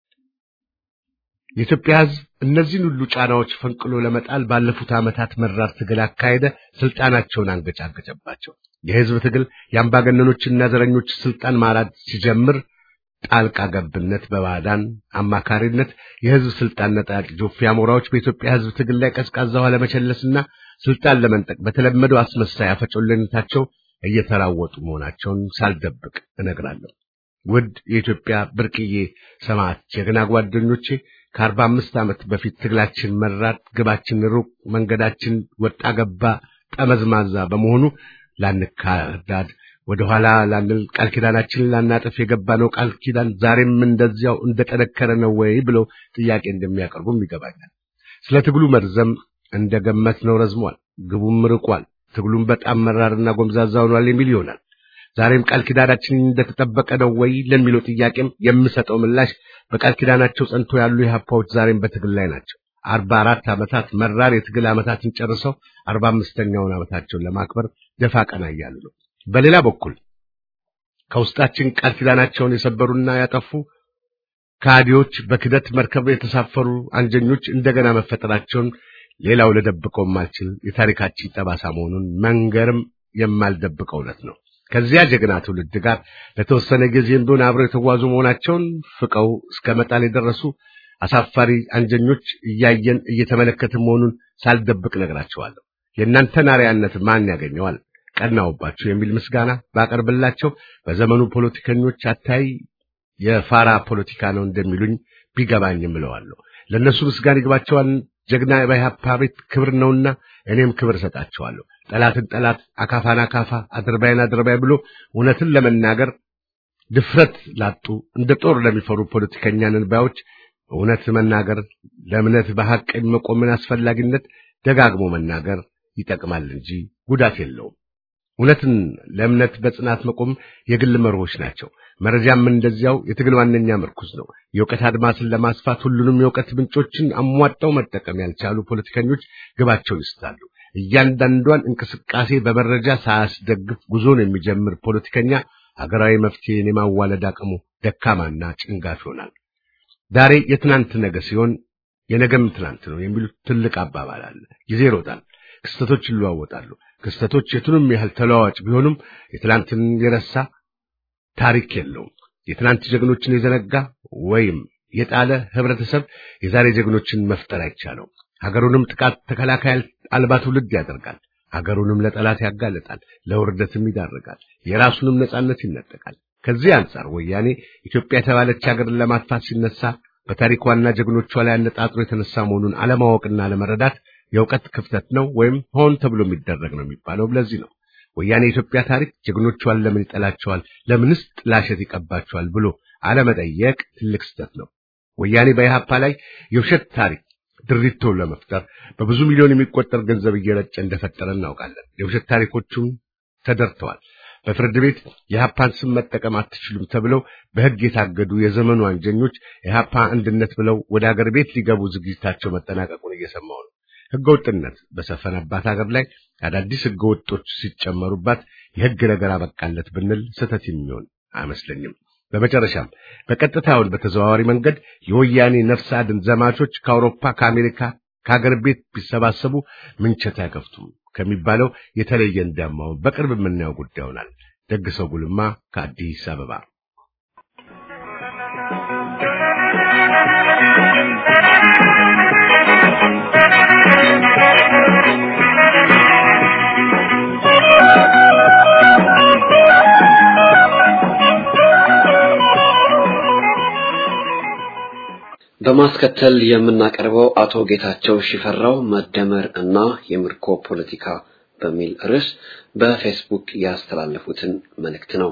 የኢትዮጵያ ሕዝብ እነዚህን ሁሉ ጫናዎች ፈንቅሎ ለመጣል ባለፉት ዓመታት መራር ትግል አካሄደ፣ ስልጣናቸውን አንገጫገጨባቸው። የሕዝብ ትግል የአምባገነኖችና ዘረኞች ስልጣን ማራድ ሲጀምር ጣልቃ ገብነት በባዕዳን አማካሪነት የሕዝብ ስልጣን ነጣቂ ጆፌ አሞራዎች በኢትዮጵያ ሕዝብ ትግል ላይ ቀዝቃዛ ውሃ ለመቸለስና ስልጣን ለመንጠቅ በተለመደው አስመሳይ አፈጮለነታቸው እየተራወጡ መሆናቸውን ሳልደብቅ እነግራለሁ። ውድ የኢትዮጵያ ብርቅዬ ሰማዕት ጀግና ጓደኞቼ ከአርባ አምስት ዓመት በፊት ትግላችን መራት፣ ግባችን ሩቅ፣ መንገዳችን ወጣ ገባ ጠመዝማዛ በመሆኑ ላንካዳድ ወደ ኋላ ላንል ቃል ኪዳናችንን ላናጥፍ የገባነው ቃል ኪዳን ዛሬም እንደዚያው እንደጠነከረ ነው ወይ ብለው ጥያቄ እንደሚያቀርቡም ይገባኛል። ስለ ትግሉ መርዘም እንደገመትነው ረዝሟል፣ ግቡም ርቋል፣ ትግሉም በጣም መራርና ጎምዛዛ ሆኗል የሚል ይሆናል። ዛሬም ቃል ኪዳናችን እንደተጠበቀ ነው ወይ ለሚለው ጥያቄም የምሰጠው ምላሽ በቃል ኪዳናቸው ጸንቶ ያሉ የሀፓዎች ዛሬም በትግል ላይ ናቸው። አርባ አራት ዓመታት መራር የትግል ዓመታትን ጨርሰው አርባ አምስተኛውን ዓመታቸውን ለማክበር ደፋ ቀና እያሉ ነው። በሌላ በኩል ከውስጣችን ቃል ኪዳናቸውን የሰበሩና ያጠፉ ከሃዲዎች፣ በክደት መርከብ የተሳፈሩ አንጀኞች እንደገና መፈጠራቸውን ሌላው ለደብቀው የማልችል የታሪካችን ጠባሳ መሆኑን መንገርም የማልደብቀው እውነት ነው። ከዚያ ጀግና ትውልድ ጋር ለተወሰነ ጊዜም ቢሆን አብረው የተጓዙ መሆናቸውን ፍቀው እስከ መጣል የደረሱ አሳፋሪ አንጀኞች እያየን እየተመለከትን መሆኑን ሳልደብቅ ነግራቸዋለሁ። የእናንተን አርአያነት ማን ያገኘዋል? ቀናውባቸው የሚል ምስጋና ባቀርብላቸው በዘመኑ ፖለቲከኞች አታይ የፋራ ፖለቲካ ነው እንደሚሉኝ ቢገባኝም እለዋለሁ። ለእነሱ ምስጋና ይግባቸዋል። ጀግና በኢህአፓ ቤት ክብር ነውና እኔም ክብር እሰጣቸዋለሁ። ጠላትን ጠላት፣ አካፋን አካፋ፣ አድርባይን አድርባይ ብሎ እውነትን ለመናገር ድፍረት ላጡ እንደ ጦር ለሚፈሩ ፖለቲከኛ ነንባዮች እውነት መናገር ለእምነት በሐቅ መቆምን አስፈላጊነት ደጋግሞ መናገር ይጠቅማል እንጂ ጉዳት የለውም። እውነትን ለእምነት በጽናት መቆም የግል መርሆች ናቸው። መረጃም እንደዚያው የትግል ዋነኛ ምርኩዝ ነው። የእውቀት አድማስን ለማስፋት ሁሉንም የእውቀት ምንጮችን አሟጠው መጠቀም ያልቻሉ ፖለቲከኞች ግባቸውን ይስታሉ። እያንዳንዷን እንቅስቃሴ በመረጃ ሳያስደግፍ ጉዞን የሚጀምር ፖለቲከኛ ሀገራዊ መፍትሄን የማዋለድ አቅሙ ደካማና ጭንጋፍ ይሆናል። ዛሬ የትናንት ነገ ሲሆን የነገም ትናንት ነው የሚሉት ትልቅ አባባል አለ። ጊዜ ይሮጣል፣ ክስተቶች ይለዋወጣሉ። ክስተቶች የቱንም ያህል ተለዋዋጭ ቢሆኑም የትናንትን የረሳ ታሪክ የለውም። የትናንት ጀግኖችን የዘነጋ ወይም የጣለ ህብረተሰብ የዛሬ ጀግኖችን መፍጠር አይቻለው። ሀገሩንም ጥቃት ተከላካይ አልባ ትውልድ ያደርጋል። ሀገሩንም ለጠላት ያጋለጣል፣ ለውርደትም ይዳርጋል፣ የራሱንም ነጻነት ይነጠቃል። ከዚህ አንጻር ወያኔ ኢትዮጵያ የተባለች ሀገርን ለማጥፋት ሲነሳ በታሪኳና ጀግኖቿ ላይ አነጣጥሮ የተነሳ መሆኑን አለማወቅና አለመረዳት የእውቀት ክፍተት ነው ወይም ሆን ተብሎ የሚደረግ ነው የሚባለው ለዚህ ነው። ወያኔ የኢትዮጵያ ታሪክ ጀግኖቿን ለምን ይጠላቸዋል፣ ለምንስ ጥላሸት ይቀባቸዋል ብሎ አለመጠየቅ ትልቅ ስህተት ነው። ወያኔ በኢህአፓ ላይ የውሸት ታሪክ ድሪቶ ለመፍጠር በብዙ ሚሊዮን የሚቆጠር ገንዘብ እየረጨ እንደፈጠረ እናውቃለን። የውሸት ታሪኮቹም ተደርተዋል። በፍርድ ቤት የኢህአፓን ስም መጠቀም አትችሉም ተብለው በሕግ የታገዱ የዘመኑ አንጀኞች የኢህአፓ አንድነት ብለው ወደ አገር ቤት ሊገቡ ዝግጅታቸው መጠናቀቁን እየሰማው ነው። ሕገወጥነት በሰፈነባት ሀገር ላይ አዳዲስ ሕገወጦች ሲጨመሩባት የሕግ ነገር አበቃለት ብንል ስህተት የሚሆን አይመስለኝም። በመጨረሻም በቀጥታውን በተዘዋዋሪ መንገድ የወያኔ ነፍስ አድን ዘማቾች ከአውሮፓ፣ ከአሜሪካ፣ ከሀገር ቤት ቢሰባሰቡ ምንቸት አይከፍቱም ከሚባለው የተለየ እንዳማውን በቅርብ የምናየው ጉዳይ ይሆናል። ደግሰው ጉልማ ከአዲስ አበባ በማስከተል የምናቀርበው አቶ ጌታቸው ሽፈራው መደመር እና የምርኮ ፖለቲካ በሚል ርዕስ በፌስቡክ ያስተላለፉትን መልእክት ነው።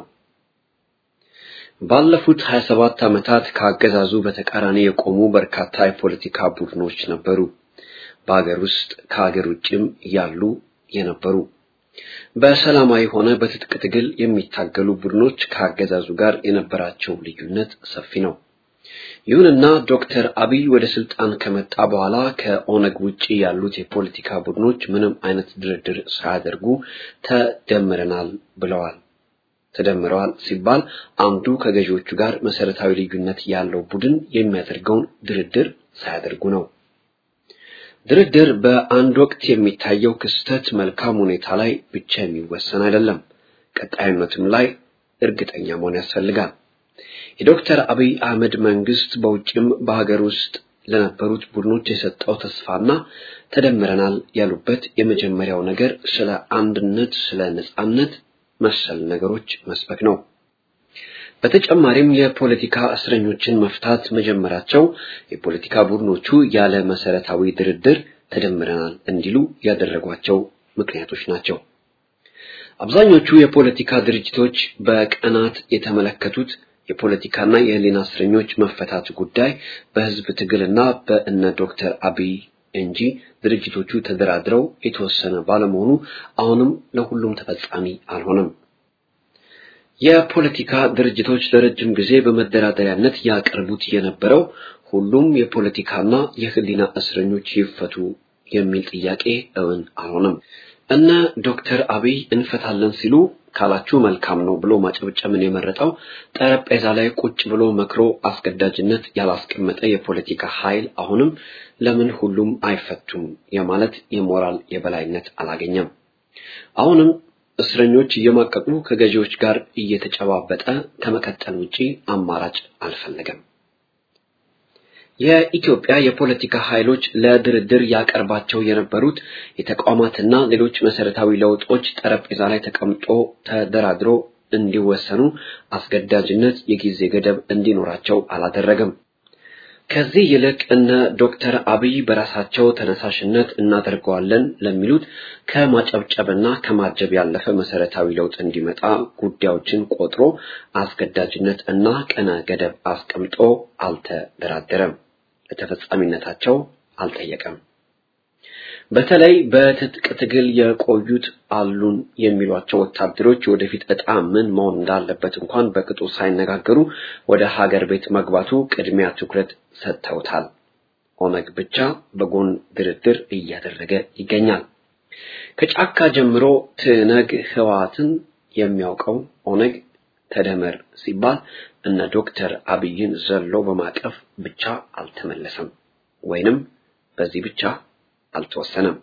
ባለፉት 27 ዓመታት ከአገዛዙ በተቃራኒ የቆሙ በርካታ የፖለቲካ ቡድኖች ነበሩ። በሀገር ውስጥ ከሀገር ውጭም ያሉ የነበሩ በሰላማዊ ሆነ በትጥቅ ትግል የሚታገሉ ቡድኖች ከአገዛዙ ጋር የነበራቸው ልዩነት ሰፊ ነው። ይሁንና ዶክተር አብይ ወደ ስልጣን ከመጣ በኋላ ከኦነግ ውጪ ያሉት የፖለቲካ ቡድኖች ምንም አይነት ድርድር ሳያደርጉ ተደምረናል ብለዋል። ተደምረዋል ሲባል አንዱ ከገዢዎቹ ጋር መሰረታዊ ልዩነት ያለው ቡድን የሚያደርገውን ድርድር ሳያደርጉ ነው። ድርድር በአንድ ወቅት የሚታየው ክስተት መልካም ሁኔታ ላይ ብቻ የሚወሰን አይደለም። ቀጣይነትም ላይ እርግጠኛ መሆን ያስፈልጋል። የዶክተር አብይ አህመድ መንግስት በውጭም በሀገር ውስጥ ለነበሩት ቡድኖች የሰጠው ተስፋና ተደምረናል ያሉበት የመጀመሪያው ነገር ስለ አንድነት፣ ስለ ነጻነት መሰል ነገሮች መስበክ ነው። በተጨማሪም የፖለቲካ እስረኞችን መፍታት መጀመራቸው የፖለቲካ ቡድኖቹ ያለ መሰረታዊ ድርድር ተደምረናል እንዲሉ ያደረጓቸው ምክንያቶች ናቸው። አብዛኞቹ የፖለቲካ ድርጅቶች በቀናት የተመለከቱት የፖለቲካና የህሊና እስረኞች መፈታት ጉዳይ በህዝብ ትግልና በእነ ዶክተር አብይ እንጂ ድርጅቶቹ ተደራድረው የተወሰነ ባለመሆኑ አሁንም ለሁሉም ተፈጻሚ አልሆነም። የፖለቲካ ድርጅቶች ለረጅም ጊዜ በመደራደሪያነት ያቀርቡት የነበረው ሁሉም የፖለቲካና የህሊና እስረኞች ይፈቱ የሚል ጥያቄ እውን አልሆነም። እነ ዶክተር አብይ እንፈታለን ሲሉ ካላችሁ መልካም ነው ብሎ ማጨብጨብን የመረጠው ጠረጴዛ ላይ ቁጭ ብሎ መክሮ አስገዳጅነት ያላስቀመጠ የፖለቲካ ኃይል አሁንም ለምን ሁሉም አይፈቱም የማለት የሞራል የበላይነት አላገኘም። አሁንም እስረኞች እየማቀቁ ከገዢዎች ጋር እየተጨባበጠ ከመቀጠል ውጪ አማራጭ አልፈለገም። የኢትዮጵያ የፖለቲካ ኃይሎች ለድርድር ያቀርባቸው የነበሩት የተቋማትና ሌሎች መሰረታዊ ለውጦች ጠረጴዛ ላይ ተቀምጦ ተደራድሮ እንዲወሰኑ አስገዳጅነት የጊዜ ገደብ እንዲኖራቸው አላደረገም። ከዚህ ይልቅ እነ ዶክተር አብይ በራሳቸው ተነሳሽነት እናደርገዋለን ለሚሉት ከማጨብጨብና ከማጀብ ያለፈ መሰረታዊ ለውጥ እንዲመጣ ጉዳዮችን ቆጥሮ አስገዳጅነት እና ቀነ ገደብ አስቀምጦ አልተደራደረም፣ ለተፈጻሚነታቸው አልጠየቀም። በተለይ በትጥቅ ትግል የቆዩት አሉን የሚሏቸው ወታደሮች የወደፊት ዕጣ ምን መሆን እንዳለበት እንኳን በቅጡ ሳይነጋገሩ ወደ ሀገር ቤት መግባቱ ቅድሚያ ትኩረት ሰጥተውታል። ኦነግ ብቻ በጎን ድርድር እያደረገ ይገኛል። ከጫካ ጀምሮ ትነግ ህወሓትን የሚያውቀው ኦነግ ተደመር ሲባል እነ ዶክተር አብይን ዘሎ በማቀፍ ብቻ አልተመለሰም፣ ወይንም በዚህ ብቻ አልተወሰነም።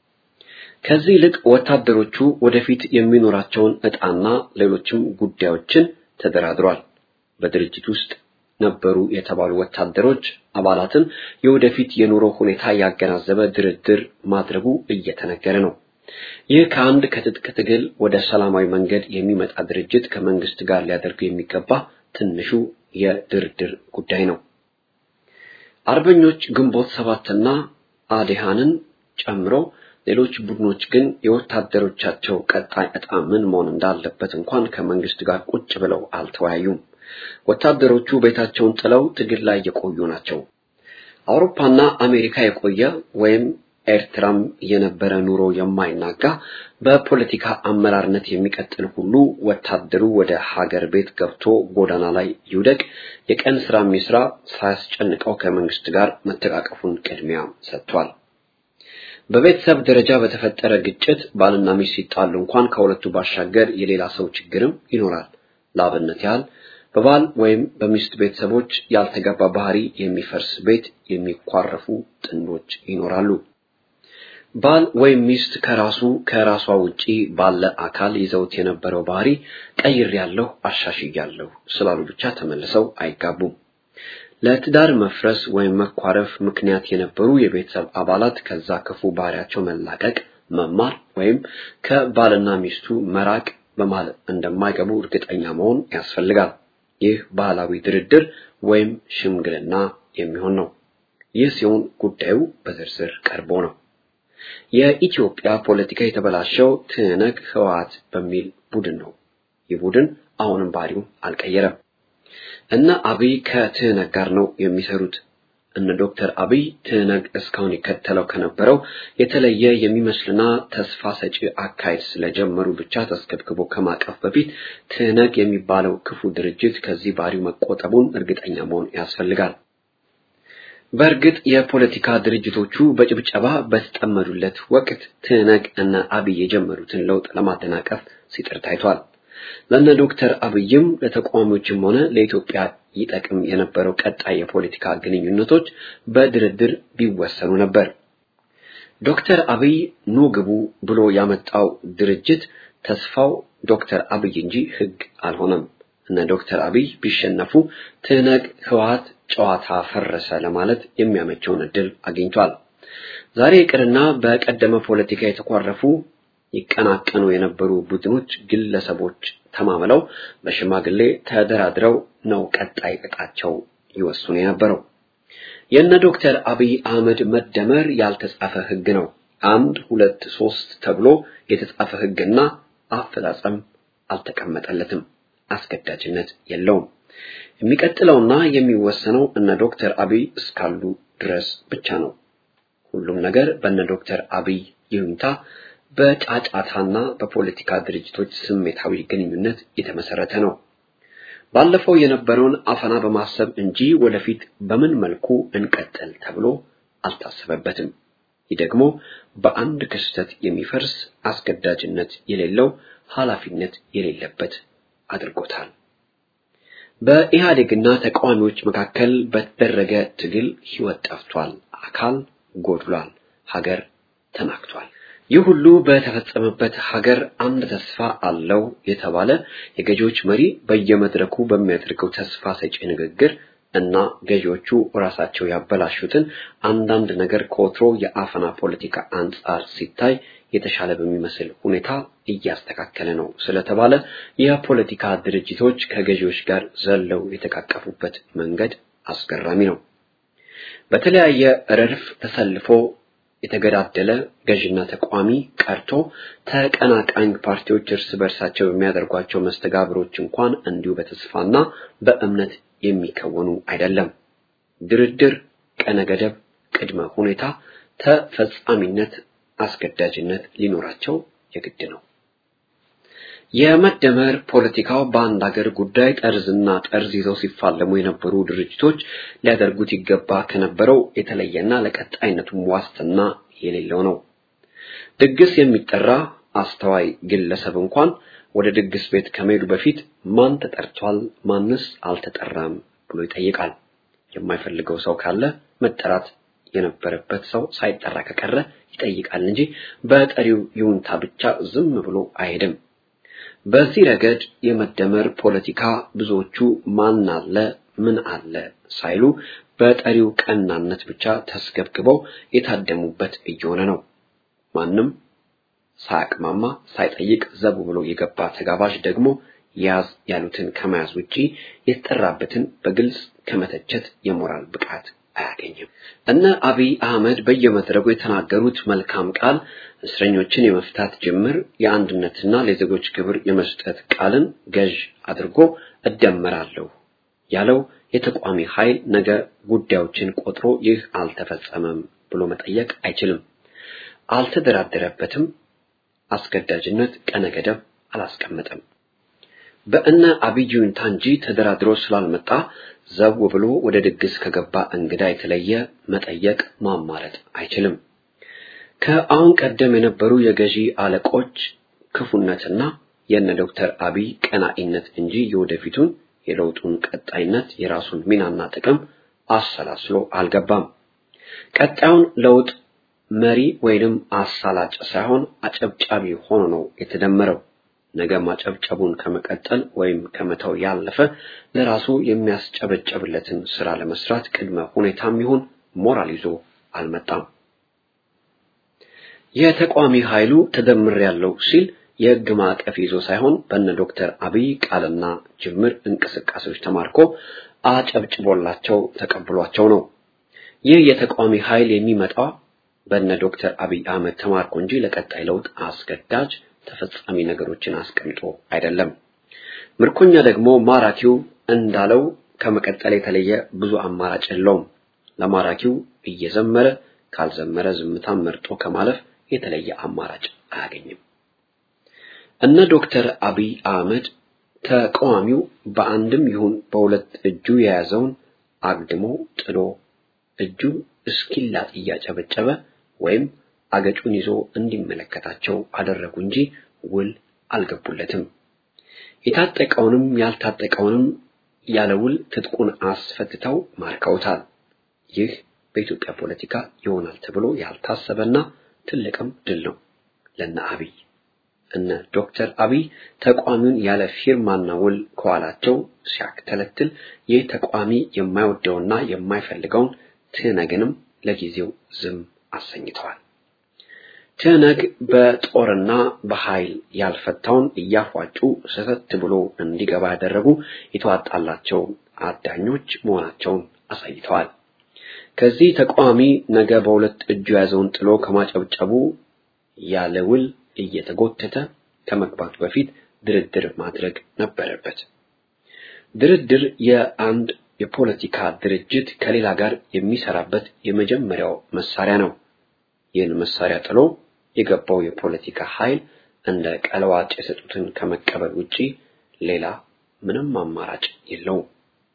ከዚህ ይልቅ ወታደሮቹ ወደፊት የሚኖራቸውን ዕጣና ሌሎችም ጉዳዮችን ተደራድሯል። በድርጅት ውስጥ ነበሩ የተባሉ ወታደሮች አባላትን የወደፊት የኑሮ ሁኔታ ያገናዘበ ድርድር ማድረጉ እየተነገረ ነው። ይህ ከአንድ ከትጥቅ ትግል ወደ ሰላማዊ መንገድ የሚመጣ ድርጅት ከመንግስት ጋር ሊያደርገው የሚገባ ትንሹ የድርድር ጉዳይ ነው። አርበኞች ግንቦት ሰባትና አዴሃንን ጨምሮ ሌሎች ቡድኖች ግን የወታደሮቻቸው ቀጣይ ዕጣ ምን መሆን እንዳለበት እንኳን ከመንግስት ጋር ቁጭ ብለው አልተወያዩም። ወታደሮቹ ቤታቸውን ጥለው ትግል ላይ የቆዩ ናቸው። አውሮፓና አሜሪካ የቆየ ወይም ኤርትራም የነበረ ኑሮ የማይናጋ በፖለቲካ አመራርነት የሚቀጥል ሁሉ ወታደሩ ወደ ሀገር ቤት ገብቶ ጎዳና ላይ ይውደቅ፣ የቀን ስራ የሚስራ ሳያስጨንቀው ከመንግስት ጋር መተቃቀፉን ቅድሚያ ሰጥቷል። በቤተሰብ ደረጃ በተፈጠረ ግጭት ባልና ሚስት ሲጣሉ እንኳን ከሁለቱ ባሻገር የሌላ ሰው ችግርም ይኖራል። ለአብነት ያህል በባል ወይም በሚስት ቤተሰቦች ያልተገባ ባህሪ የሚፈርስ ቤት የሚኳረፉ ጥንዶች ይኖራሉ። ባል ወይም ሚስት ከራሱ ከራሷ ውጪ ባለ አካል ይዘውት የነበረው ባህሪ ቀይሬያለሁ፣ አሻሽያለሁ ስላሉ ብቻ ተመልሰው አይጋቡም። ለትዳር መፍረስ ወይም መኳረፍ ምክንያት የነበሩ የቤተሰብ አባላት ከዛ ክፉ ባህሪያቸው መላቀቅ፣ መማር ወይም ከባልና ሚስቱ መራቅ በማለት እንደማይገቡ እርግጠኛ መሆን ያስፈልጋል። ይህ ባህላዊ ድርድር ወይም ሽምግልና የሚሆን ነው። ይህ ሲሆን ጉዳዩ በዝርዝር ቀርቦ ነው። የኢትዮጵያ ፖለቲካ የተበላሸው ትነግ ህወሓት በሚል ቡድን ነው። ይህ ቡድን አሁንም ባህሪውን አልቀየረም። እነ አብይ ከትህነግ ጋር ነው የሚሰሩት። እነ ዶክተር አብይ ትህነግ እስካሁን ይከተለው ከነበረው የተለየ የሚመስልና ተስፋ ሰጪ አካሄድ ስለጀመሩ ብቻ ተስከብክቦ ከማቀፍ በፊት ትህነግ የሚባለው ክፉ ድርጅት ከዚህ ባህሪው መቆጠቡን እርግጠኛ መሆን ያስፈልጋል። በእርግጥ የፖለቲካ ድርጅቶቹ በጭብጨባ በተጠመዱለት ወቅት ትህነግ እነ አብይ የጀመሩትን ለውጥ ለማደናቀፍ ሲጥር ታይቷል። ለነ ዶክተር አብይም ለተቃዋሚዎችም ሆነ ለኢትዮጵያ ይጠቅም የነበረው ቀጣይ የፖለቲካ ግንኙነቶች በድርድር ቢወሰኑ ነበር። ዶክተር አብይ ኑ ግቡ ብሎ ያመጣው ድርጅት ተስፋው ዶክተር አብይ እንጂ ህግ አልሆነም። እነ ዶክተር አብይ ቢሸነፉ ትህነግ ህወሓት ጨዋታ ፈረሰ ለማለት የሚያመቸውን እድል አግኝቷል። ዛሬ ይቅርና በቀደመ ፖለቲካ የተኳረፉ ይቀናቀኑ የነበሩ ቡድኖች፣ ግለሰቦች ተማምለው በሽማግሌ ተደራድረው ነው ቀጣይ ዕጣቸው ይወስኑ የነበረው። የነ ዶክተር አብይ አህመድ መደመር ያልተጻፈ ህግ ነው። አንድ ሁለት ሶስት ተብሎ የተጻፈ ህግና አፈጻጸም አልተቀመጠለትም። አስገዳጅነት የለውም። የሚቀጥለውና የሚወሰነው እነ ዶክተር አብይ እስካሉ ድረስ ብቻ ነው። ሁሉም ነገር በእነ ዶክተር አብይ ይሁንታ በጫጫታና በፖለቲካ ድርጅቶች ስሜታዊ ግንኙነት የተመሰረተ ነው። ባለፈው የነበረውን አፈና በማሰብ እንጂ ወደፊት በምን መልኩ እንቀጥል ተብሎ አልታሰበበትም። ይህ ደግሞ በአንድ ክስተት የሚፈርስ አስገዳጅነት የሌለው ኃላፊነት የሌለበት አድርጎታል። በኢህአዴግና ተቃዋሚዎች መካከል በተደረገ ትግል ህይወት ጠፍቷል፣ አካል ጎድሏል፣ ሀገር ተናግቷል። ይህ ሁሉ በተፈጸመበት ሀገር አንድ ተስፋ አለው የተባለ የገዢዎች መሪ በየመድረኩ በሚያደርገው ተስፋ ሰጪ ንግግር እና ገዢዎቹ ራሳቸው ያበላሹትን አንዳንድ ነገር ከወትሮ የአፈና ፖለቲካ አንጻር ሲታይ የተሻለ በሚመስል ሁኔታ እያስተካከለ ነው ስለተባለ የፖለቲካ ድርጅቶች ከገዢዎች ጋር ዘለው የተቃቀፉበት መንገድ አስገራሚ ነው። በተለያየ ረድፍ ተሰልፎ የተገዳደለ ገዥና ተቋሚ ቀርቶ ተቀናቃኝ ፓርቲዎች እርስ በርሳቸው በሚያደርጓቸው መስተጋብሮች እንኳን እንዲሁ በተስፋና በእምነት የሚከወኑ አይደለም። ድርድር፣ ቀነ ገደብ፣ ቅድመ ሁኔታ፣ ተፈጻሚነት፣ አስገዳጅነት ሊኖራቸው የግድ ነው። የመደመር ፖለቲካው በአንድ ሀገር ጉዳይ ጠርዝና ጠርዝ ይዘው ሲፋለሙ የነበሩ ድርጅቶች ሊያደርጉት ይገባ ከነበረው የተለየና ለቀጣይነቱም ዋስትና የሌለው ነው። ድግስ የሚጠራ አስተዋይ ግለሰብ እንኳን ወደ ድግስ ቤት ከመሄዱ በፊት ማን ተጠርቷል፣ ማንስ አልተጠራም ብሎ ይጠይቃል። የማይፈልገው ሰው ካለ መጠራት የነበረበት ሰው ሳይጠራ ከቀረ ይጠይቃል እንጂ በጠሪው ይሁንታ ብቻ ዝም ብሎ አይሄድም። በዚህ ረገድ የመደመር ፖለቲካ ብዙዎቹ ማን አለ ምን አለ ሳይሉ በጠሪው ቀናነት ብቻ ተስገብግበው የታደሙበት እየሆነ ነው። ማንም ሳያቅማማ ሳይጠይቅ ዘቡ ብሎ የገባ ተጋባዥ ደግሞ ያዝ ያሉትን ከመያዝ ውጪ የተጠራበትን በግልጽ ከመተቸት የሞራል ብቃት አያገኝም። እነ አብይ አህመድ በየመድረኩ የተናገሩት መልካም ቃል እስረኞችን የመፍታት ጅምር የአንድነትና ለዜጎች ክብር የመስጠት ቃልን ገዥ አድርጎ እደመራለሁ ያለው የተቋሚ ኃይል ነገ ጉዳዮችን ቆጥሮ ይህ አልተፈጸመም ብሎ መጠየቅ አይችልም። አልተደራደረበትም። አስገዳጅነት ቀነ ገደብ አላስቀመጠም። በእነ አብይ ይሁንታ እንጂ ተደራድሮ ስላልመጣ ዘው ብሎ ወደ ድግስ ከገባ እንግዳ የተለየ መጠየቅ ማማረጥ አይችልም። ከአሁን ቀደም የነበሩ የገዢ አለቆች ክፉነትና የነ ዶክተር አብይ ቀናኢነት እንጂ የወደፊቱን የለውጡን ቀጣይነት የራሱን ሚናና ጥቅም አሰላስሎ አልገባም። ቀጣዩን ለውጥ መሪ ወይንም አሳላጭ ሳይሆን አጨብጫቢ ሆኖ ነው የተደመረው። ነገ ማጨብጨቡን ከመቀጠል ወይም ከመተው ያለፈ ለራሱ የሚያስጨበጨብለትን ስራ ለመስራት ቅድመ ሁኔታም ይሁን ሞራል ይዞ አልመጣም። የተቋሚ ኃይሉ ተደምር ያለው ሲል የህግ ማዕቀፍ ይዞ ሳይሆን በነ ዶክተር አብይ ቃልና ጅምር እንቅስቃሴዎች ተማርኮ አጨብጭቦላቸው ተቀብሏቸው ነው። ይህ የተቃዋሚ ኃይል የሚመጣ በነ ዶክተር አብይ አህመድ ተማርኮ እንጂ ለቀጣይ ለውጥ አስገዳጅ ተፈጻሚ ነገሮችን አስቀምጦ አይደለም። ምርኮኛ ደግሞ ማራኪው እንዳለው ከመቀጠል የተለየ ብዙ አማራጭ የለውም። ለማራኪው እየዘመረ ካልዘመረ ዝምታን መርጦ ከማለፍ የተለየ አማራጭ አያገኝም። እነ ዶክተር አብይ አህመድ ተቃዋሚው በአንድም ይሁን በሁለት እጁ የያዘውን አግድሞ ጥሎ እጁ እስኪላጥ እያጨበጨበ ወይም አገጩን ይዞ እንዲመለከታቸው አደረጉ እንጂ ውል አልገቡለትም። የታጠቀውንም ያልታጠቀውንም ያለ ውል ትጥቁን አስፈትተው ማርከውታል። ይህ በኢትዮጵያ ፖለቲካ ይሆናል ተብሎ ያልታሰበና ትልቅም ድል ነው ለነ አብይ። እነ ዶክተር አብይ ተቋሚውን ያለ ፊርማና ውል ከኋላቸው ሲያክተለትል ይህ ተቋሚ የማይወደውና የማይፈልገውን ትነግንም ለጊዜው ዝም አሰኝተዋል። ትነግ በጦርና በኃይል ያልፈታውን እያፏጩ ሰተት ብሎ እንዲገባ ያደረጉ የተዋጣላቸው አዳኞች መሆናቸውን አሳይተዋል። ከዚህ ተቃዋሚ ነገ በሁለት እጁ የያዘውን ጥሎ ከማጨብጨቡ ያለ ውል እየተጎተተ ከመግባቱ በፊት ድርድር ማድረግ ነበረበት። ድርድር የአንድ የፖለቲካ ድርጅት ከሌላ ጋር የሚሰራበት የመጀመሪያው መሳሪያ ነው። ይህን መሳሪያ ጥሎ የገባው የፖለቲካ ኃይል እንደ ቀለዋጭ የሰጡትን ከመቀበል ውጪ ሌላ ምንም አማራጭ የለውም።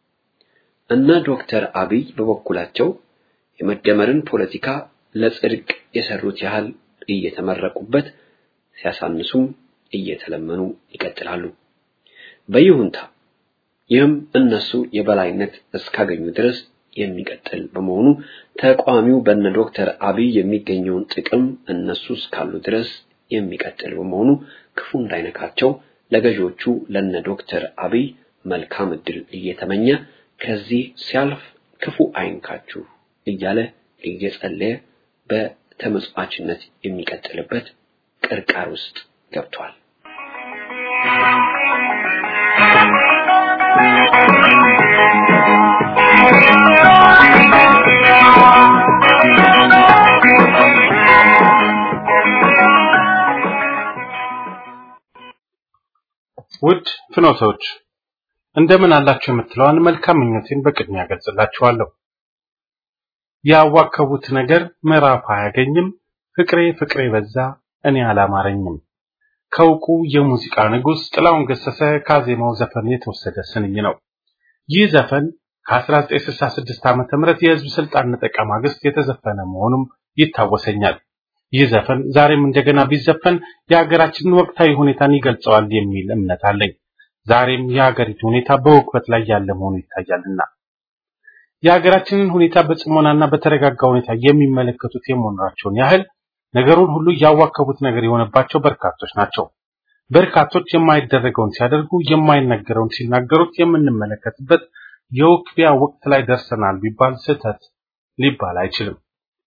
እነ ዶክተር አብይ በበኩላቸው የመደመርን ፖለቲካ ለጽድቅ የሰሩት ያህል እየተመረቁበት ሲያሳንሱም እየተለመኑ ይቀጥላሉ በይሁንታ ይህም እነሱ የበላይነት እስካገኙ ድረስ የሚቀጥል በመሆኑ ተቋሚው በነ ዶክተር አብይ የሚገኘውን ጥቅም እነሱ እስካሉ ድረስ የሚቀጥል በመሆኑ ክፉ እንዳይነካቸው ለገዢዎቹ ለነ ዶክተር አብይ መልካም እድል እየተመኘ ከዚህ ሲያልፍ ክፉ አይንካችሁ እያለ እየጸለየ በተመጽዋችነት የሚቀጥልበት ቅርቃር ውስጥ ገብቷል። ውድ ፍኖቶች እንደምን አላችሁ የምትለዋን መልካም ምኞቴን በቅድሚያ ገልጽላችኋለሁ። ያዋከቡት ነገር ምዕራፍ አያገኝም፣ ፍቅሬ ፍቅሬ በዛ እኔ አላማረኝም። ከእውቁ የሙዚቃ ንጉሥ ጥላሁን ገሰሰ ካዜማው ዘፈን የተወሰደ ስንኝ ነው። ይህ ዘፈን ከ1966 ዓመተ ምህረት የህዝብ ስልጣን ነጠቃ ማግስት የተዘፈነ መሆኑም ይታወሰኛል። ይህ ዘፈን ዛሬም እንደገና ቢዘፈን የሀገራችንን ወቅታዊ ሁኔታን ይገልጸዋል የሚል እምነት አለኝ። ዛሬም የሀገሪቱ ሁኔታ በውክበት ላይ ያለ መሆኑ ይታያልና የሀገራችንን ሁኔታ በጽሞናና በተረጋጋ ሁኔታ የሚመለከቱት የመሆናቸውን ያህል ነገሩን ሁሉ ያዋከቡት ነገር የሆነባቸው በርካቶች ናቸው። በርካቶች የማይደረገውን ሲያደርጉ የማይነገረውን ሲናገሩት የምንመለከትበት የውክቢያ ወቅት ላይ ደርሰናል ቢባል ስህተት ሊባል አይችልም።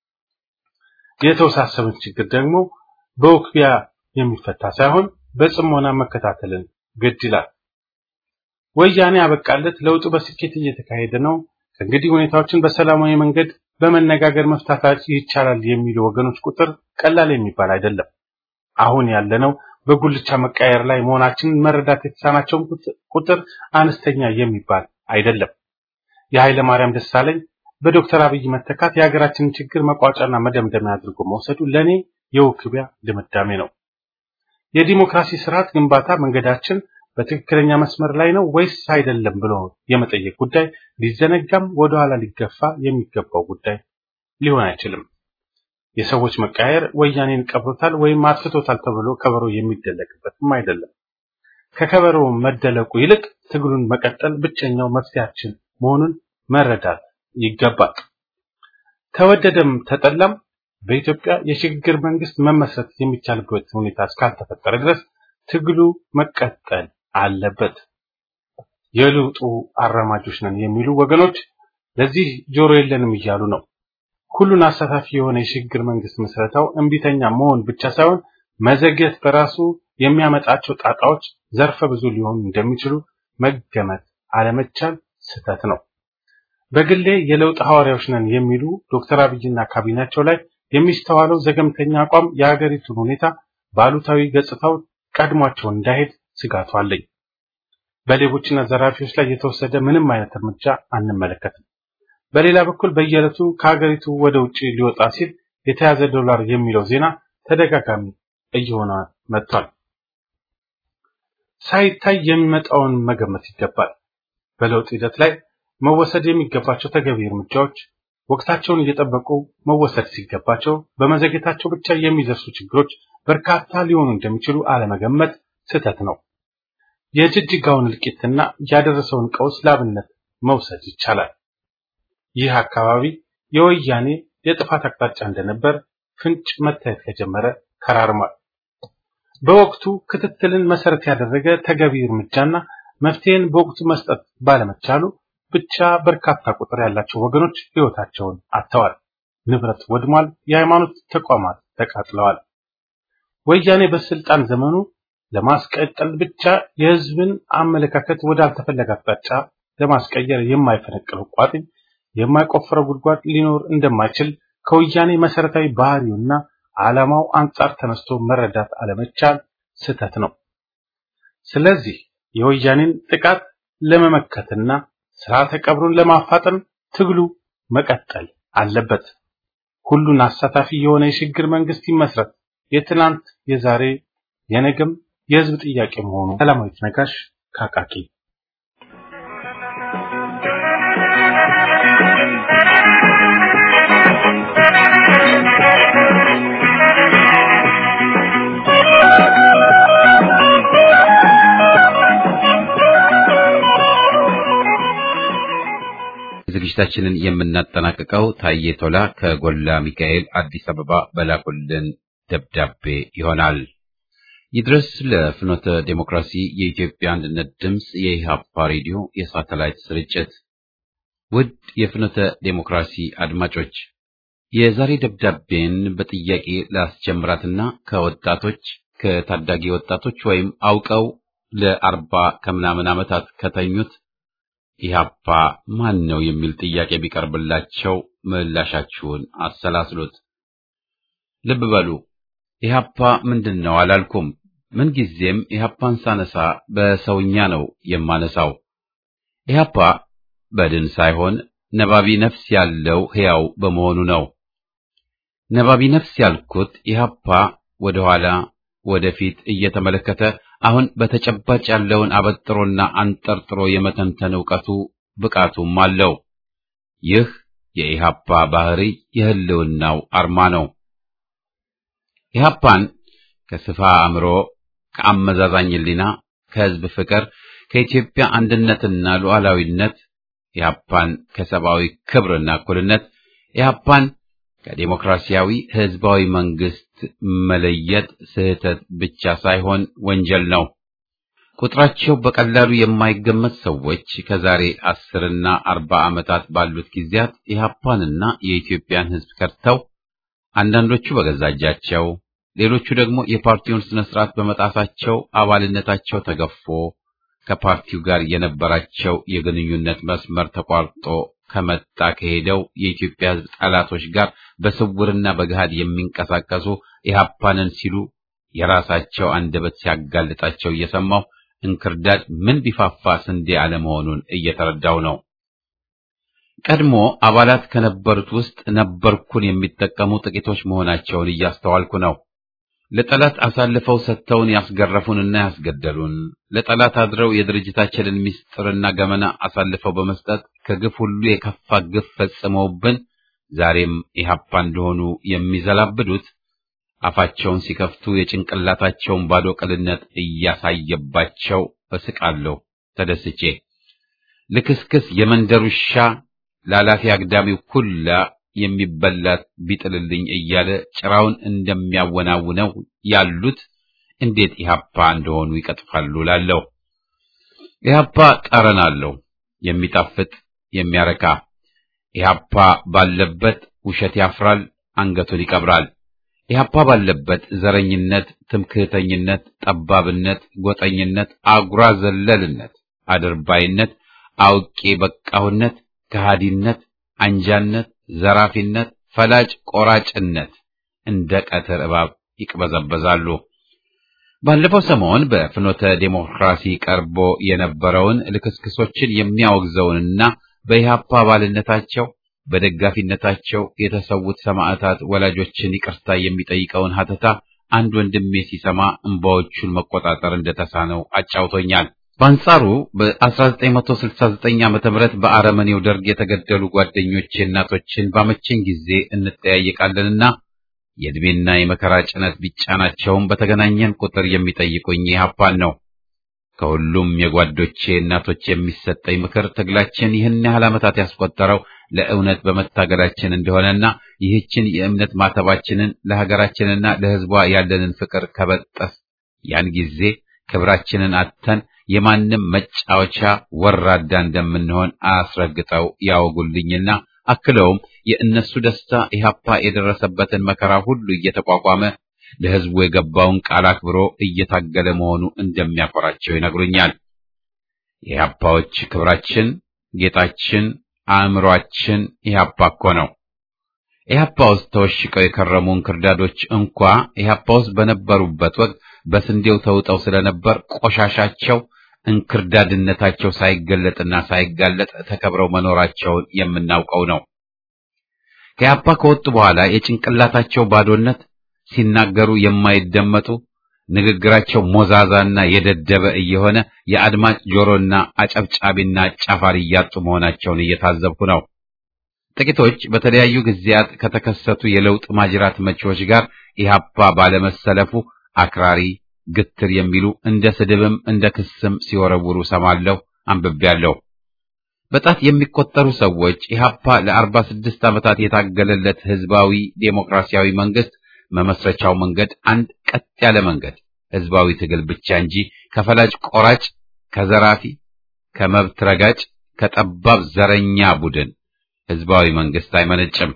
የተወሳሰበን ችግር ደግሞ በውክቢያ የሚፈታ ሳይሆን በጽሞና መከታተልን ግድ ይላል። ወያኔ አበቃለት፣ ለውጡ በስኬት እየተካሄደ ነው፣ ከእንግዲህ ሁኔታዎችን በሰላማዊ መንገድ በመነጋገር መፍታት ይቻላል የሚሉ ወገኖች ቁጥር ቀላል የሚባል አይደለም። አሁን ያለነው በጉልቻ መቃየር ላይ መሆናችንን መረዳት የተሳናቸውን ቁጥር አነስተኛ የሚባል አይደለም። የኃይለ ማርያም ደሳለኝ በዶክተር አብይ መተካት የሀገራችንን ችግር መቋጫና መደምደሚያ አድርጎ መውሰዱ ለኔ የውክቢያ ድምዳሜ ነው። የዲሞክራሲ ስርዓት ግንባታ መንገዳችን በትክክለኛ መስመር ላይ ነው ወይስ አይደለም ብሎ የመጠየቅ ጉዳይ ሊዘነጋም ወደኋላ ሊገፋ የሚገባው ጉዳይ ሊሆን አይችልም። የሰዎች መቃየር ወያኔን ቀብሮታል ወይም አጥፍቶታል ተብሎ ከበሮ የሚደለቅበትም አይደለም። ከከበሮ መደለቁ ይልቅ ትግሉን መቀጠል ብቸኛው መፍትሄያችን መሆኑን መረዳት ይገባል። ተወደደም ተጠላም በኢትዮጵያ የሽግግር መንግስት መመስረት የሚቻልበት ሁኔታ እስካልተፈጠረ ድረስ ትግሉ መቀጠል አለበት። የለውጡ አራማጆች ነን የሚሉ ወገኖች ለዚህ ጆሮ የለንም እያሉ ነው። ሁሉን አሳታፊ የሆነ የሽግግር መንግስት ምስረታው እምቢተኛ መሆን ብቻ ሳይሆን መዘግየት በራሱ የሚያመጣቸው ጣጣዎች ዘርፈ ብዙ ሊሆኑ እንደሚችሉ መገመት አለመቻል ስህተት ነው። በግሌ የለውጥ ሐዋርያዎች ነን የሚሉ ዶክተር አብይና ካቢናቸው ላይ የሚስተዋለው ዘገምተኛ አቋም የሀገሪቱን ሁኔታ ባሉታዊ ገጽታው ቀድሟቸው እንዳይሄድ ስጋቱ አለኝ። በሌቦችና ዘራፊዎች ላይ የተወሰደ ምንም አይነት እርምጃ አንመለከትም። በሌላ በኩል በየዕለቱ ከሀገሪቱ ወደ ውጭ ሊወጣ ሲል የተያዘ ዶላር የሚለው ዜና ተደጋጋሚ እየሆነ መጥቷል። ሳይታይ የሚመጣውን መገመት ይገባል። በለውጥ ሂደት ላይ መወሰድ የሚገባቸው ተገቢ እርምጃዎች ወቅታቸውን እየጠበቁ መወሰድ ሲገባቸው በመዘግየታቸው ብቻ የሚደርሱ ችግሮች በርካታ ሊሆኑ እንደሚችሉ አለመገመት ስህተት ነው። የጅጅጋውን እልቂትና ያደረሰውን ቀውስ ላብነት መውሰድ ይቻላል። ይህ አካባቢ የወያኔ የጥፋት አቅጣጫ እንደነበር ፍንጭ መታየት ከጀመረ ከራርሟል። በወቅቱ ክትትልን መሰረት ያደረገ ተገቢ እርምጃና መፍትሄን በወቅቱ መስጠት ባለመቻሉ ብቻ በርካታ ቁጥር ያላቸው ወገኖች ሕይወታቸውን አጥተዋል። ንብረት ወድሟል። የሃይማኖት ተቋማት ተቃጥለዋል። ወያኔ በስልጣን ዘመኑ ለማስቀጠል ብቻ የህዝብን አመለካከት ወዳልተፈለገ አቅጣጫ ለማስቀየር የማይፈነቅለው ቋጥኝ የማይቆፍረው ጉድጓድ ሊኖር እንደማይችል ከወያኔ መሰረታዊ ባህሪውና ዓላማው አንጻር ተነስቶ መረዳት አለመቻል ስህተት ነው። ስለዚህ የወያኔን ጥቃት ለመመከትና ስርዓተ ቀብሩን ለማፋጠን ትግሉ መቀጠል አለበት። ሁሉን አሳታፊ የሆነ የሽግግር መንግስት ይመስረት። የትናንት የዛሬ የነገም የህዝብ ጥያቄ መሆኑ ሰላማዊት ነጋሽ ካቃቂ ዝግጅታችንን የምናጠናቅቀው ታዬ ቶላ ከጎላ ሚካኤል አዲስ አበባ በላኩልን ደብዳቤ ይሆናል። ይድረስ ለፍኖተ ዴሞክራሲ የኢትዮጵያ አንድነት ድምፅ የኢሃፓ ሬዲዮ የሳተላይት ስርጭት። ውድ የፍኖተ ዴሞክራሲ አድማጮች የዛሬ ደብዳቤን በጥያቄ ላስጀምራትና ከወጣቶች ከታዳጊ ወጣቶች ወይም አውቀው ለአርባ ከምናምን ዓመታት ከተኙት ኢህአፓ ማን ነው የሚል ጥያቄ ቢቀርብላቸው ምላሻችሁን አሰላስሉት። ልብ በሉ ኢህአፓ ምንድን ነው አላልኩም። ምንጊዜም ኢህአፓን ሳነሳ በሰውኛ ነው የማነሳው። ኢህአፓ በድን ሳይሆን ነባቢ ነፍስ ያለው ሕያው በመሆኑ ነው። ነባቢ ነፍስ ያልኩት ኢህአፓ ወደ ኋላ ወደፊት እየተመለከተ አሁን በተጨባጭ ያለውን አበጥሮና አንጠርጥሮ የመተንተን ዕውቀቱ ብቃቱም አለው። ይህ የኢህአፓ ባህሪ የህልውናው አርማ ነው። ኢህአፓን ከስፋ አእምሮ፣ ከአመዛዛኝ ሕሊና፣ ከህዝብ ፍቅር፣ ከኢትዮጵያ አንድነትና ሉዓላዊነት፣ ኢህአፓን ከሰብአዊ ክብርና እኩልነት፣ ኢህአፓን ከዴሞክራሲያዊ ህዝባዊ መንግስት መለየት ስህተት ብቻ ሳይሆን ወንጀል ነው። ቁጥራቸው በቀላሉ የማይገመት ሰዎች ከዛሬ አስርና አርባ ዓመታት ባሉት ጊዜያት ኢህአፓንና የኢትዮጵያን ህዝብ ከድተው አንዳንዶቹ በገዛ እጃቸው፣ ሌሎቹ ደግሞ የፓርቲውን ስነ ስርዓት በመጣሳቸው አባልነታቸው ተገፎ ከፓርቲው ጋር የነበራቸው የግንኙነት መስመር ተቋርጦ ከመጣ ከሄደው የኢትዮጵያ ህዝብ ጠላቶች ጋር በስውርና በገሃድ የሚንቀሳቀሱ ኢህአፓንን ሲሉ የራሳቸው አንደበት ሲያጋልጣቸው እየሰማሁ እንክርዳድ ምን ቢፋፋ ስንዴ አለመሆኑን እየተረዳው ነው። ቀድሞ አባላት ከነበሩት ውስጥ ነበርኩን የሚጠቀሙ ጥቂቶች መሆናቸውን እያስተዋልኩ ነው። ለጠላት አሳልፈው ሰጥተውን ያስገረፉንና ያስገደሉን፣ ለጠላት አድረው የድርጅታችንን ምስጢርና ገመና አሳልፈው በመስጠት ከግፍ ሁሉ የከፋ ግፍ ፈጽመውብን ዛሬም ኢህአፓ እንደሆኑ የሚዘላብዱት አፋቸውን ሲከፍቱ የጭንቅላታቸውን ባዶ ቅልነት እያሳየባቸው እስቃለሁ ተደስቼ። ልክስክስ የመንደር ውሻ ላላፊ አግዳሚው ሁላ የሚበላት ቢጥልልኝ እያለ ጭራውን እንደሚያወናውነው ያሉት እንዴት ኢህአፓ እንደሆኑ ይቀጥፋሉ ላለሁ። ኢህአፓ ጠረን አለው፣ የሚጣፍጥ የሚያረካ። ኢህአፓ ባለበት ውሸት ያፍራል፣ አንገቱን ይቀብራል። ኢህአፓ ባለበት ዘረኝነት፣ ትምክህተኝነት፣ ጠባብነት፣ ጎጠኝነት፣ አጉራ ዘለልነት፣ አድርባይነት፣ አውቄ በቃሁነት፣ ከሃዲነት፣ አንጃነት፣ ዘራፊነት፣ ፈላጭ ቆራጭነት እንደ ቀትር እባብ ይቅበዘበዛሉ። ባለፈው ሰሞን በፍኖተ ዴሞክራሲ ቀርቦ የነበረውን ልክስክሶችን የሚያወግዘውንና በኢህአፓ አባልነታቸው በደጋፊነታቸው የተሰዉት ሰማዕታት ወላጆችን ይቅርታ የሚጠይቀውን ሀተታ አንድ ወንድሜ ሲሰማ እንባዎቹን መቆጣጠር እንደተሳነው አጫውቶኛል። በአንጻሩ በ1969 ዓ.ም በአረመኔው ደርግ የተገደሉ ጓደኞቼ እናቶችን ባመቸኝ ጊዜ እንጠያየቃለንና የዕድሜና የመከራ ጭነት ቢጫናቸውም በተገናኘን ቁጥር የሚጠይቁኝ ኢህአፓን ነው። ከሁሉም የጓዶቼ እናቶች የሚሰጠኝ ምክር ትግላችን ይህን ያህል ዓመታት ያስቆጠረው ለእውነት በመታገላችን እንደሆነና ይህችን የእምነት ማተባችንን ለሀገራችንና ለሕዝቧ ያለንን ፍቅር ከበጠስ ያን ጊዜ ክብራችንን አጥተን የማንም መጫወቻ ወራዳ እንደምንሆን አስረግጠው ያወጉልኝና አክለውም የእነሱ ደስታ ኢህአፓ የደረሰበትን መከራ ሁሉ እየተቋቋመ ለሕዝቡ የገባውን ቃል አክብሮ እየታገለ መሆኑ እንደሚያኮራቸው ይነግሩኛል። የኢህአፓዎች ክብራችን፣ ጌጣችን፣ አእምሯችን ኢህአፓ እኮ ነው። ኢህአፓ ውስጥ ተወሽቀው የከረሙ እንክርዳዶች እንኳ ኢህአፓ ውስጥ በነበሩበት ወቅት በስንዴው ተውጠው ስለነበር ቆሻሻቸው እንክርዳድነታቸው ሳይገለጥና ሳይጋለጥ ተከብረው መኖራቸውን የምናውቀው ነው። ከኢህአፓ ከወጡ በኋላ የጭንቅላታቸው ባዶነት ሲናገሩ የማይደመጡ ንግግራቸው ሞዛዛና የደደበ እየሆነ የአድማጭ ጆሮና አጨብጫቢና አጫፋሪ እያጡ መሆናቸውን እየታዘብኩ ነው። ጥቂቶች በተለያዩ ጊዜያት ከተከሰቱ የለውጥ ማጅራት መቺዎች ጋር ኢህአፓ ባለመሰለፉ አክራሪ፣ ግትር የሚሉ እንደ ስድብም እንደ ክስም ሲወረውሩ ሰማለሁ፣ አንብቤያለሁ። በጣት የሚቆጠሩ ሰዎች ኢህአፓ ለአርባ ስድስት ዓመታት የታገለለት ህዝባዊ ዴሞክራሲያዊ መንግስት መመስረቻው መንገድ አንድ ቀጥ ያለ መንገድ ህዝባዊ ትግል ብቻ እንጂ ከፈላጭ ቆራጭ፣ ከዘራፊ፣ ከመብት ረጋጭ፣ ከጠባብ ዘረኛ ቡድን ህዝባዊ መንግስት አይመነጭም።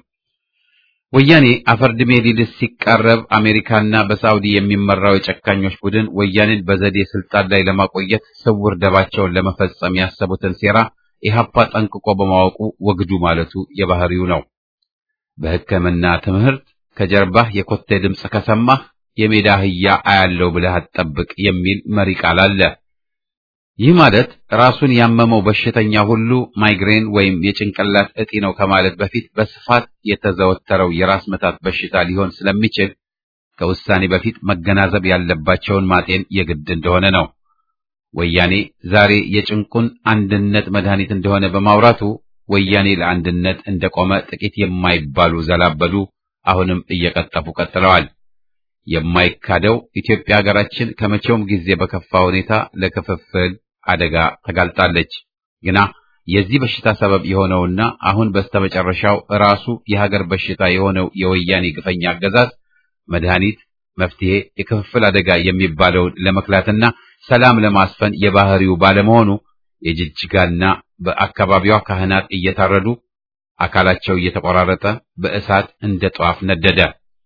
ወያኔ አፈርድሜ ሊልስ ሲቃረብ አሜሪካና በሳውዲ የሚመራው የጨካኞች ቡድን ወያኔን በዘዴ ስልጣን ላይ ለማቆየት ስውር ደባቸውን ለመፈጸም ያሰቡትን ሴራ ኢህአፓ ጠንቅቆ በማወቁ ወግዱ ማለቱ የባህሪው ነው። በሕክምና ትምህርት ከጀርባህ የኮቴ ድምፅ ከሰማህ የሜዳ አህያ አያለው ብለህ አትጠብቅ የሚል መሪ ቃል አለ። ይህ ማለት ራሱን ያመመው በሽተኛ ሁሉ ማይግሬን ወይም የጭንቅላት እጢ ነው ከማለት በፊት በስፋት የተዘወተረው የራስ ምታት በሽታ ሊሆን ስለሚችል ከውሳኔ በፊት መገናዘብ ያለባቸውን ማጤን የግድ እንደሆነ ነው። ወያኔ ዛሬ የጭንቁን አንድነት መድኃኒት እንደሆነ በማውራቱ ወያኔ ለአንድነት እንደቆመ ጥቂት የማይባሉ ዘላበዱ አሁንም እየቀጠፉ ቀጥለዋል። የማይካደው ኢትዮጵያ ሀገራችን ከመቼውም ጊዜ በከፋ ሁኔታ ለክፍፍል አደጋ ተጋልጣለች። ግና የዚህ በሽታ ሰበብ የሆነውና አሁን በስተመጨረሻው ራሱ የሀገር በሽታ የሆነው የወያኔ ግፈኛ አገዛዝ መድኃኒት፣ መፍትሄ፣ የክፍፍል አደጋ የሚባለውን ለመክላትና ሰላም ለማስፈን የባህሪው ባለመሆኑ የጅጅጋና በአካባቢዋ ካህናት እየታረዱ አካላቸው እየተቆራረጠ በእሳት እንደ ጧፍ ነደደ።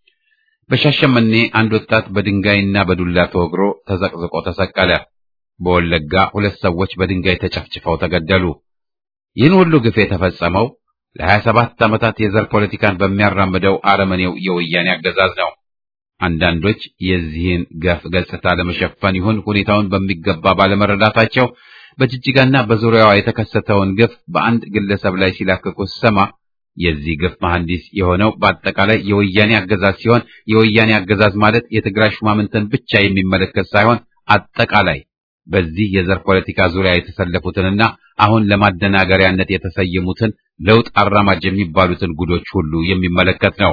በሻሸመኔ አንድ ወጣት በድንጋይና በዱላ ተወግሮ ተዘቅዝቆ ተሰቀለ። በወለጋ ሁለት ሰዎች በድንጋይ ተጨፍጭፈው ተገደሉ። ይህን ሁሉ ግፍ የተፈጸመው ለሀያ ሰባት ዓመታት የዘር ፖለቲካን በሚያራምደው አረመኔው የወያኔ አገዛዝ ነው። አንዳንዶች የዚህን ገፍ ገጽታ ለመሸፈን ይሁን ሁኔታውን በሚገባ ባለመረዳታቸው በጅጅጋና በዙሪያዋ የተከሰተውን ግፍ በአንድ ግለሰብ ላይ ሲላክቁ ሰማ የዚህ ግፍ መሐንዲስ የሆነው በአጠቃላይ የወያኔ አገዛዝ ሲሆን የወያኔ አገዛዝ ማለት የትግራይ ሹማምንትን ብቻ የሚመለከት ሳይሆን አጠቃላይ በዚህ የዘር ፖለቲካ ዙሪያ የተሰለፉትንና አሁን ለማደናገሪያነት የተሰየሙትን ለውጥ አራማጅ የሚባሉትን ጉዶች ሁሉ የሚመለከት ነው።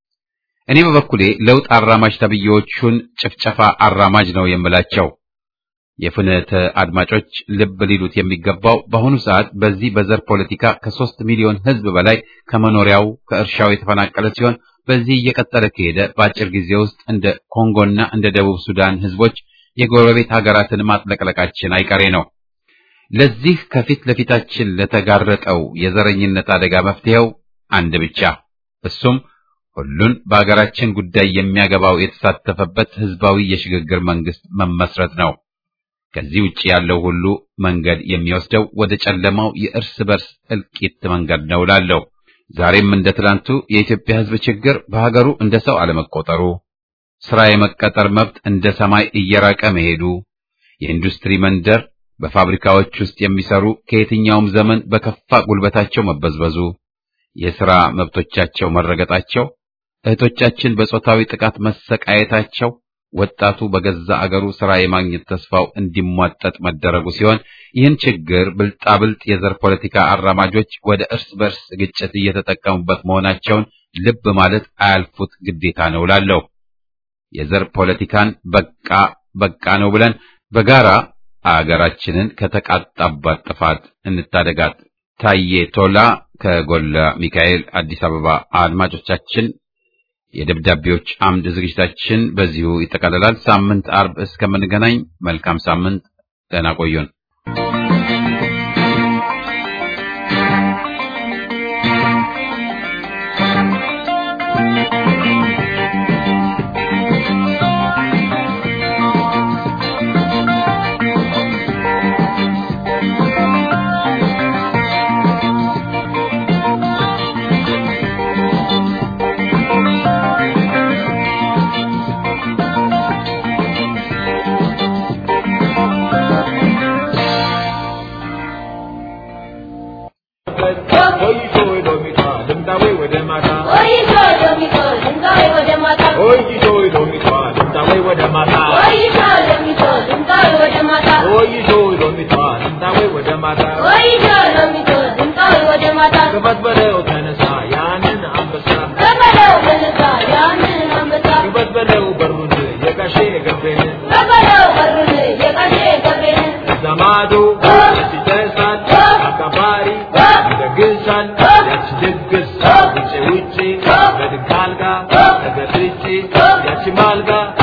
እኔ በበኩሌ ለውጥ አራማጅ ተብዬዎቹን ጭፍጨፋ አራማጅ ነው የምላቸው። የፍኖተ አድማጮች ልብ ሊሉት የሚገባው በአሁኑ ሰዓት በዚህ በዘር ፖለቲካ ከሶስት ሚሊዮን ሕዝብ በላይ ከመኖሪያው ከእርሻው የተፈናቀለ ሲሆን በዚህ እየቀጠለ ከሄደ በአጭር ጊዜ ውስጥ እንደ ኮንጎና እንደ ደቡብ ሱዳን ሕዝቦች የጎረቤት ሀገራትን ማጥለቅለቃችን አይቀሬ ነው። ለዚህ ከፊት ለፊታችን ለተጋረጠው የዘረኝነት አደጋ መፍትሄው አንድ ብቻ፣ እሱም ሁሉን በሀገራችን ጉዳይ የሚያገባው የተሳተፈበት ህዝባዊ የሽግግር መንግስት መመስረት ነው። ከዚህ ውጭ ያለው ሁሉ መንገድ የሚወስደው ወደ ጨለማው የእርስ በርስ እልቂት መንገድ ነው እላለሁ። ዛሬም እንደ ትላንቱ የኢትዮጵያ ህዝብ ችግር በሀገሩ እንደ ሰው አለመቆጠሩ፣ ስራ የመቀጠር መብት እንደ ሰማይ እየራቀ መሄዱ፣ የኢንዱስትሪ መንደር በፋብሪካዎች ውስጥ የሚሰሩ ከየትኛውም ዘመን በከፋ ጉልበታቸው መበዝበዙ፣ የሥራ መብቶቻቸው መረገጣቸው፣ እህቶቻችን በጾታዊ ጥቃት መሰቃየታቸው ወጣቱ በገዛ አገሩ ሥራ የማግኘት ተስፋው እንዲሟጠጥ መደረጉ ሲሆን ይህን ችግር ብልጣብልጥ የዘር ፖለቲካ አራማጆች ወደ እርስ በርስ ግጭት እየተጠቀሙበት መሆናቸውን ልብ ማለት አያልፉት ግዴታ ነው እላለሁ። የዘር ፖለቲካን በቃ በቃ ነው ብለን በጋራ አገራችንን ከተቃጣባት ጥፋት እንታደጋት። ታዬ ቶላ ከጎላ ሚካኤል አዲስ አበባ። አድማጮቻችን የደብዳቤዎች አምድ ዝግጅታችን በዚሁ ይጠቃልላል። ሳምንት አርብ እስከምንገናኝ መልካም ሳምንት፣ ደህና ቆዩን። Malga,